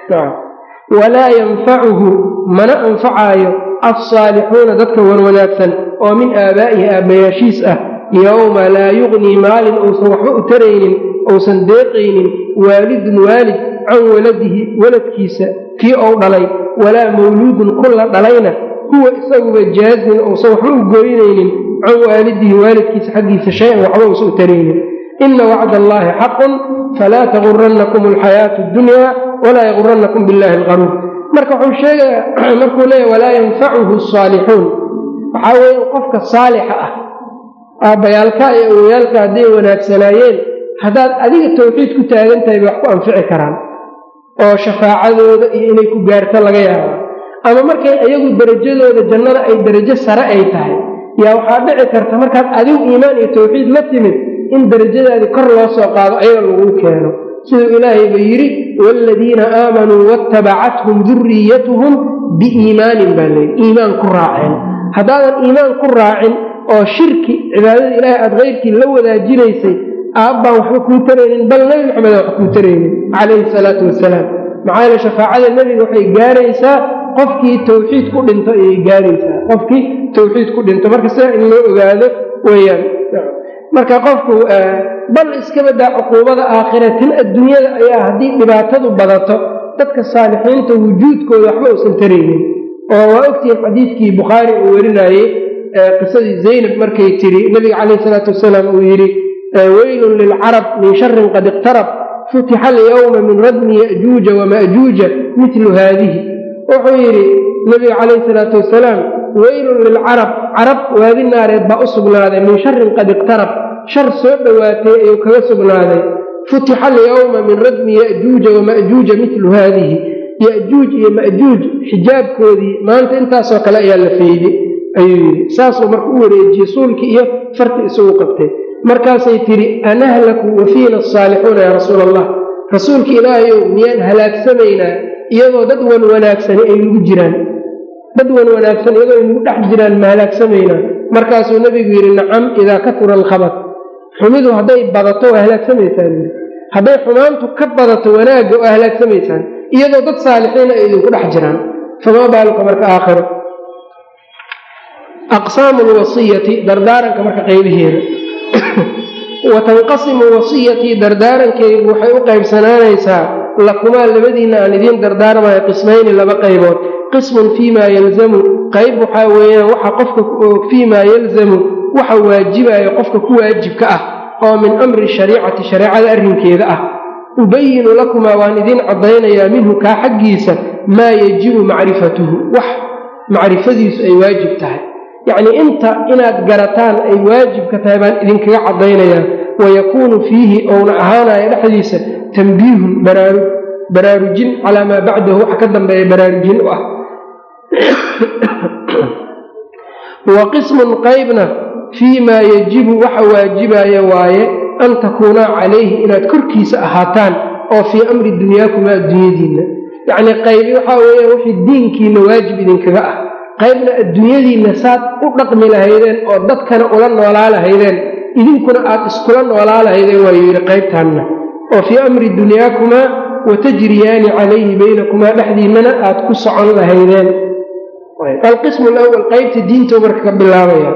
walaa yanfacuhu mana anfacaayo alsaalixuuna dadka wan wanaagsan oo min aabaa'ihi aabbayaashiis ah yowma laa yugnii maalin uusan waxba u taraynin uusan deeqaynin waalidun waalid can waladihi waladkiisa kii ou dhalay walaa mawluudun kulla dhalayna huwa isaguba jaazin uusan waxba u goynaynin can waalidihi waalidkiisa xaggiisa shay-an waxba uusan u taraynin ina wacd allaahi xaqun falaa tagurannakum alxayaatu addunyaa walaa yagurannakum billahi alqaruur marka wuxuu sheegayaa markuu leeyahy walaa yanfacuhu asaalixuun waxaa weeye qofka saalixa ah aabbayaalka iyo awoyaalka hadday wanaagsanaayeen haddaad adiga tawxiid ku taagan tahay bay wax ku anfici karaan oo shafaacadooda iyo inay ku gaarto laga yaabaa ama markay iyagu derajadooda jannada ay derajo sare ay tahay yaa waxaa dhici karta markaad adigu iimaan iyo tawxiid la timid in derajadaadii kor loo soo qaado ayaga laguu keeno siduu ilaahay ba yidhi waaladiina aamanuu waatabacathum duriyatuhum biiimaanin baa layidhi iimaan ku raaceen haddaadan iimaan ku raacin oo shirki cibaadada ilaahay aada keyrkii la wadaajinaysay aabbaan waxba kuu taraynin bal nebi maxamed wax kuu taraynin calayhi salaatu wasalaam maxaa yeele shafaacada nebiga waxay gaaraysaa qofkii tawxiid ku dhinto ayay gaaraysaa qofkii tawxiid ku dhinto marka sidaa in loo ogaado weeyaan marka qofku bal iska badaa cuquubada aakhira tin adduunyada ayaa haddii dhibaatadu badato dadka saalixiinta wujuudkooda waxba uusan taraynin oo waa ogtihiin xadiidkii bukhaari uu werinayey qisadii zaynab markay tiri nabiga calayh isalaatu wasalaam uu yidhi weylun lilcarab min sharin qad iqtarab futixa alyawma min radmi ya'juuja wama'juuja mitlu haadihi wuxuu yidhi nabiga calayh isalaatu wasalaam weylun lilcarab carab waadi naareed baa u sugnaaday min sharin qad iqtarab shar soo dhowaatay ayuu kaga sugnaaday futixa alyawma min radmi ya'juuja wama'juuja midlu haadihi ya'juuj iyo ma'juuj xijaabkoodii maanta intaasoo kale ayaa la feyday ayuu yidhi saasuu marka u wareejiyey suulkii iyo farti isugu qabtay markaasay tidhi anahlaku wa fiina asaalixuuna yaa rasuula allah rasuulka ilaahayow miyaan halaagsamaynaa iyadoo dad wan wanaagsani ay nagu jiraan dad wan wanaagsan iyadoo ay nagu dhex jiraan ma halaagsamaynaa markaasuu nebigu yidhi nacam idaa katura alkhabar xumidu hadday badato waa halaagsamaysaan hadday xumaantu ka badato wanaagga waa halaagsamaysaan iyadoo dad saalixiina ay idinku dhex jiraan famaa baaluka marka aakhiro aqsaamu lwasiyati dardaaranka marka qaybaheeda wa tanqasimu wasiyatii dardaarankaygu waxay u qaybsanaanaysaa lakumaa labadiinna aan idiin dardaarmayo qismayni laba qaybood qismun fiimaa yalzamu qayb waxaa weeyaan waxa qofka fiimaa yalzamu waxa waajibayo qofka ku waajibka ah oo min amri shariicati shareecada arrinkeeda ah ubayinu lakumaa waan idiin caddaynayaa minhu kaa xaggiisa maa yajibu macrifatuhu wax macrifadiisu ay waajib tahay yacnii inta inaad garataan ay waajibka tahay baan idinkaga caddaynayaa wayakuunu fiihi ouna ahaanayo dhexdiisa tambiihun baraarujin calaa maa bacdahu waxa ka dambeeya baraarujin u ah wa qismun qaybna fii maa yajibu waxa waajibaya waaye an takuunaa calayhi inaad korkiisa ahaataan oo fii amri dunyaakumaa adduunyadiinna yacnii qaybi waxaa weeyaan wixii diinkiinna waajib idinkaga ah qaybna adduunyadiinna saad u dhaqmi lahaydeen oo dadkana ula noolaa lahaydeen idinkuna aad iskula noolaa lahaydeen waayuu yidhi qaybtaanna oo fii amri dunyaakumaa watajriyaani calayhi baynakumaa dhexdiinnana aad ku socon lahaydeen alqismu alawal qaybta diintuu marka ka bilaabaya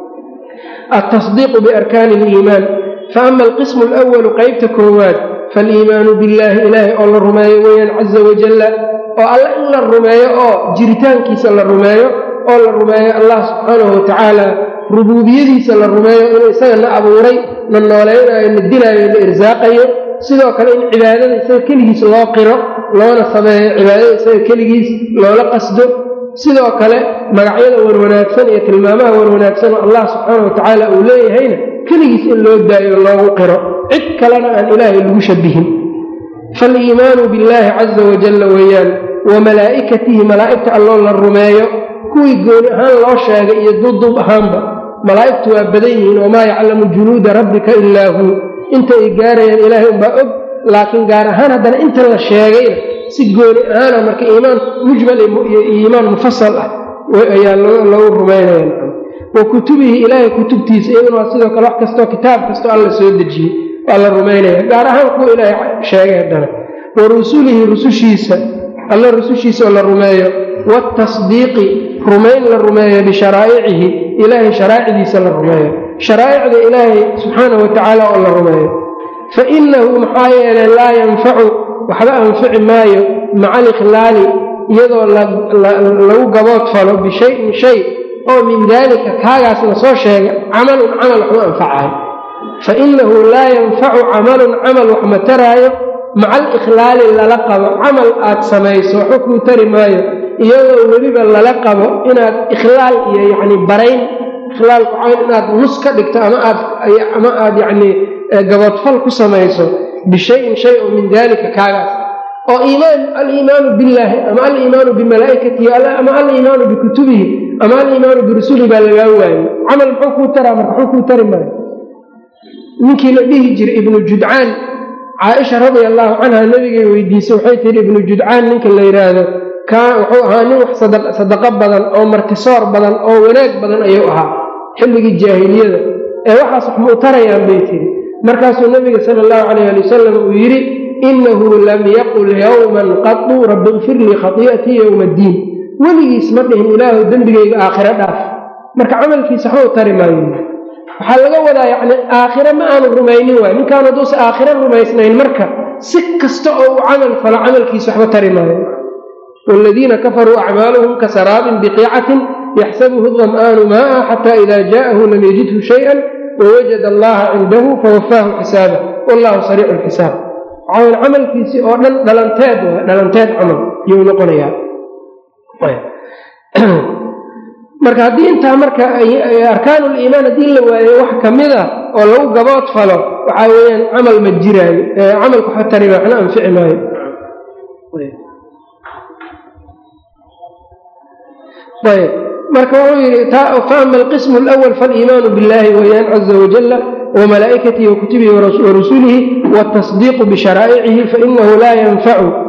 altasdiiqu biarkaani aliimaan faama alqismu alawalu qaybta koowaad faaliimaanu billaahi ilaahay oo la rumeeyo weeyaan caza wajalla oo alle in la rumeeyo oo jiritaankiisa la rumeeyo oo la rumeeyo allah subxaanahu watacaala rubuubiyadiisa la rumeeyo inuu isaga na abuuray na nooleynaayo na dilaayo na irsaaqayo sidoo kale in cibaadada isaga keligiis loo qiro loona sameeyo cibaadada isaga keligiis loola qasdo sidoo kale magacyada warwanaagsan iyo tilmaamaha warwanaagsan oo allah subxaana watacaala uu leeyahayna keligiis in loo daayo loogu qiro cid kalena aan ilaahay lagu shabihin faaliimaanu billaahi caza wajalla weeyaan wa malaa'ikatihi malaa'igta alloo la rumeeyo kuwii gooni ahaan loo sheegay iyo duubduub ahaanba malaa'igtu waa badan yihiin wamaa yaclamu junuuda rabbika ilaa huu inta ay gaarayaan ilaahay unbaa og laakiin gaar ahaan haddana inta la sheegayna si gooni ahaana marka iimaan mujmal iyo iimaan mufasal ah ayaa loogu rumaynaya wa kutubihi ilaahay kutubtiisa iyaduna waa sidoo kale wax kastoo kitaab kastoo alla soo dejiyey waa la rumaynaya gaar ahaan kuwa ilaahay sheegay haddana wa rusulihi rusushiisa alla rusushiisa oo la rumeeyo waatasdiiqi rumayn la rumeeyo bisharaaicihi ilaahay sharaa'icdiisa la rumeeyo sharaa'icda ilaahay subxaana wa tacaala oo la rumeeyo fa innahu maxaa yeelay laa yanfacu waxba anfici maayo maca alikhlaali iyadoo lagu gabood falo bishayin shay oo min daalika kaagaas la soo sheegay camalun camal waxma anfacayo fa innahu laa yanfacu camalun camal wax ma taraayo maca alikhlaali lala qabo camal aad samayso waxba kuu tari maayo iyadoo weliba lala qabo inaad ikhlaal iyo yacni barayn ikhlaalku cayn inaad nus ka dhigto ama aad ama aad yacni gaboodfal ku samayso bishayin shay oo min daalika kaagaas oo iimaan aliimaanu billaahi ama aliimaanu bimalaa'ikatihi ama aliimaanu bikutubihi ama aliimaanu birusulihi baa lagaa waayo camal muxuu kuu taraa marka muxuu kuu tari maayo ninkii la dhihi jiray ibnu judcaan caaisha radia allaahu canha nabigay weydiisay waxay tihi ibnu judcaan ninka la yidhaahdo kaa wuxuu ahaa nin wax sadaqo badan oo martisoor badan oo wanaag badan ayuu ahaa xilligii jaahiliyada ee waxaas wax muu tarayaan bay tihi markaasuu nabiga sala allahu calayh ali wasalam uu yidhi innahu lam yaqul yowman qadu rabbi ikfir lii khatii'atii yowma addiin weligiis ma dhihin ilaahu dembigayga aakhiro dhaaf marka camalkiisa waxba u tari maayo waxaa laga wadaa yacni aakhire ma aanu rumaynin waay ninkaan hadduusa aakhiro rumaysnayn marka si kasta oo uu camal falo camalkiisa waxba tari maayo waaladiina kafaruu acmaaluhum kasaraabin biqiicatin yaxsabuhu dam'aanu maa'a xataa ida jaa'ahu lam yajidhu shayan wawajada allaha cindahu fawafaahu xisaabah wallahu sariicu lxisaab waxaa camalkiisii oo dhan dhalanteed waa dhalanteed camal yuu noqonayaa marka haddii intaa marka arkaanuliimaan haddii la waayo wax ka mid a oo lagu gabood falo waxaa weeyaan camal ma jiraayo camalku xatari waxna anfici maayo ayb marka wuxuu yidhi faama alqismu alawal faaliimaanu billahi weyaan caza wajala wamalaa'ikatihi wakutubihi warusulihi wاtasdiiqu bisharaaicihi fainahu laa yanfacu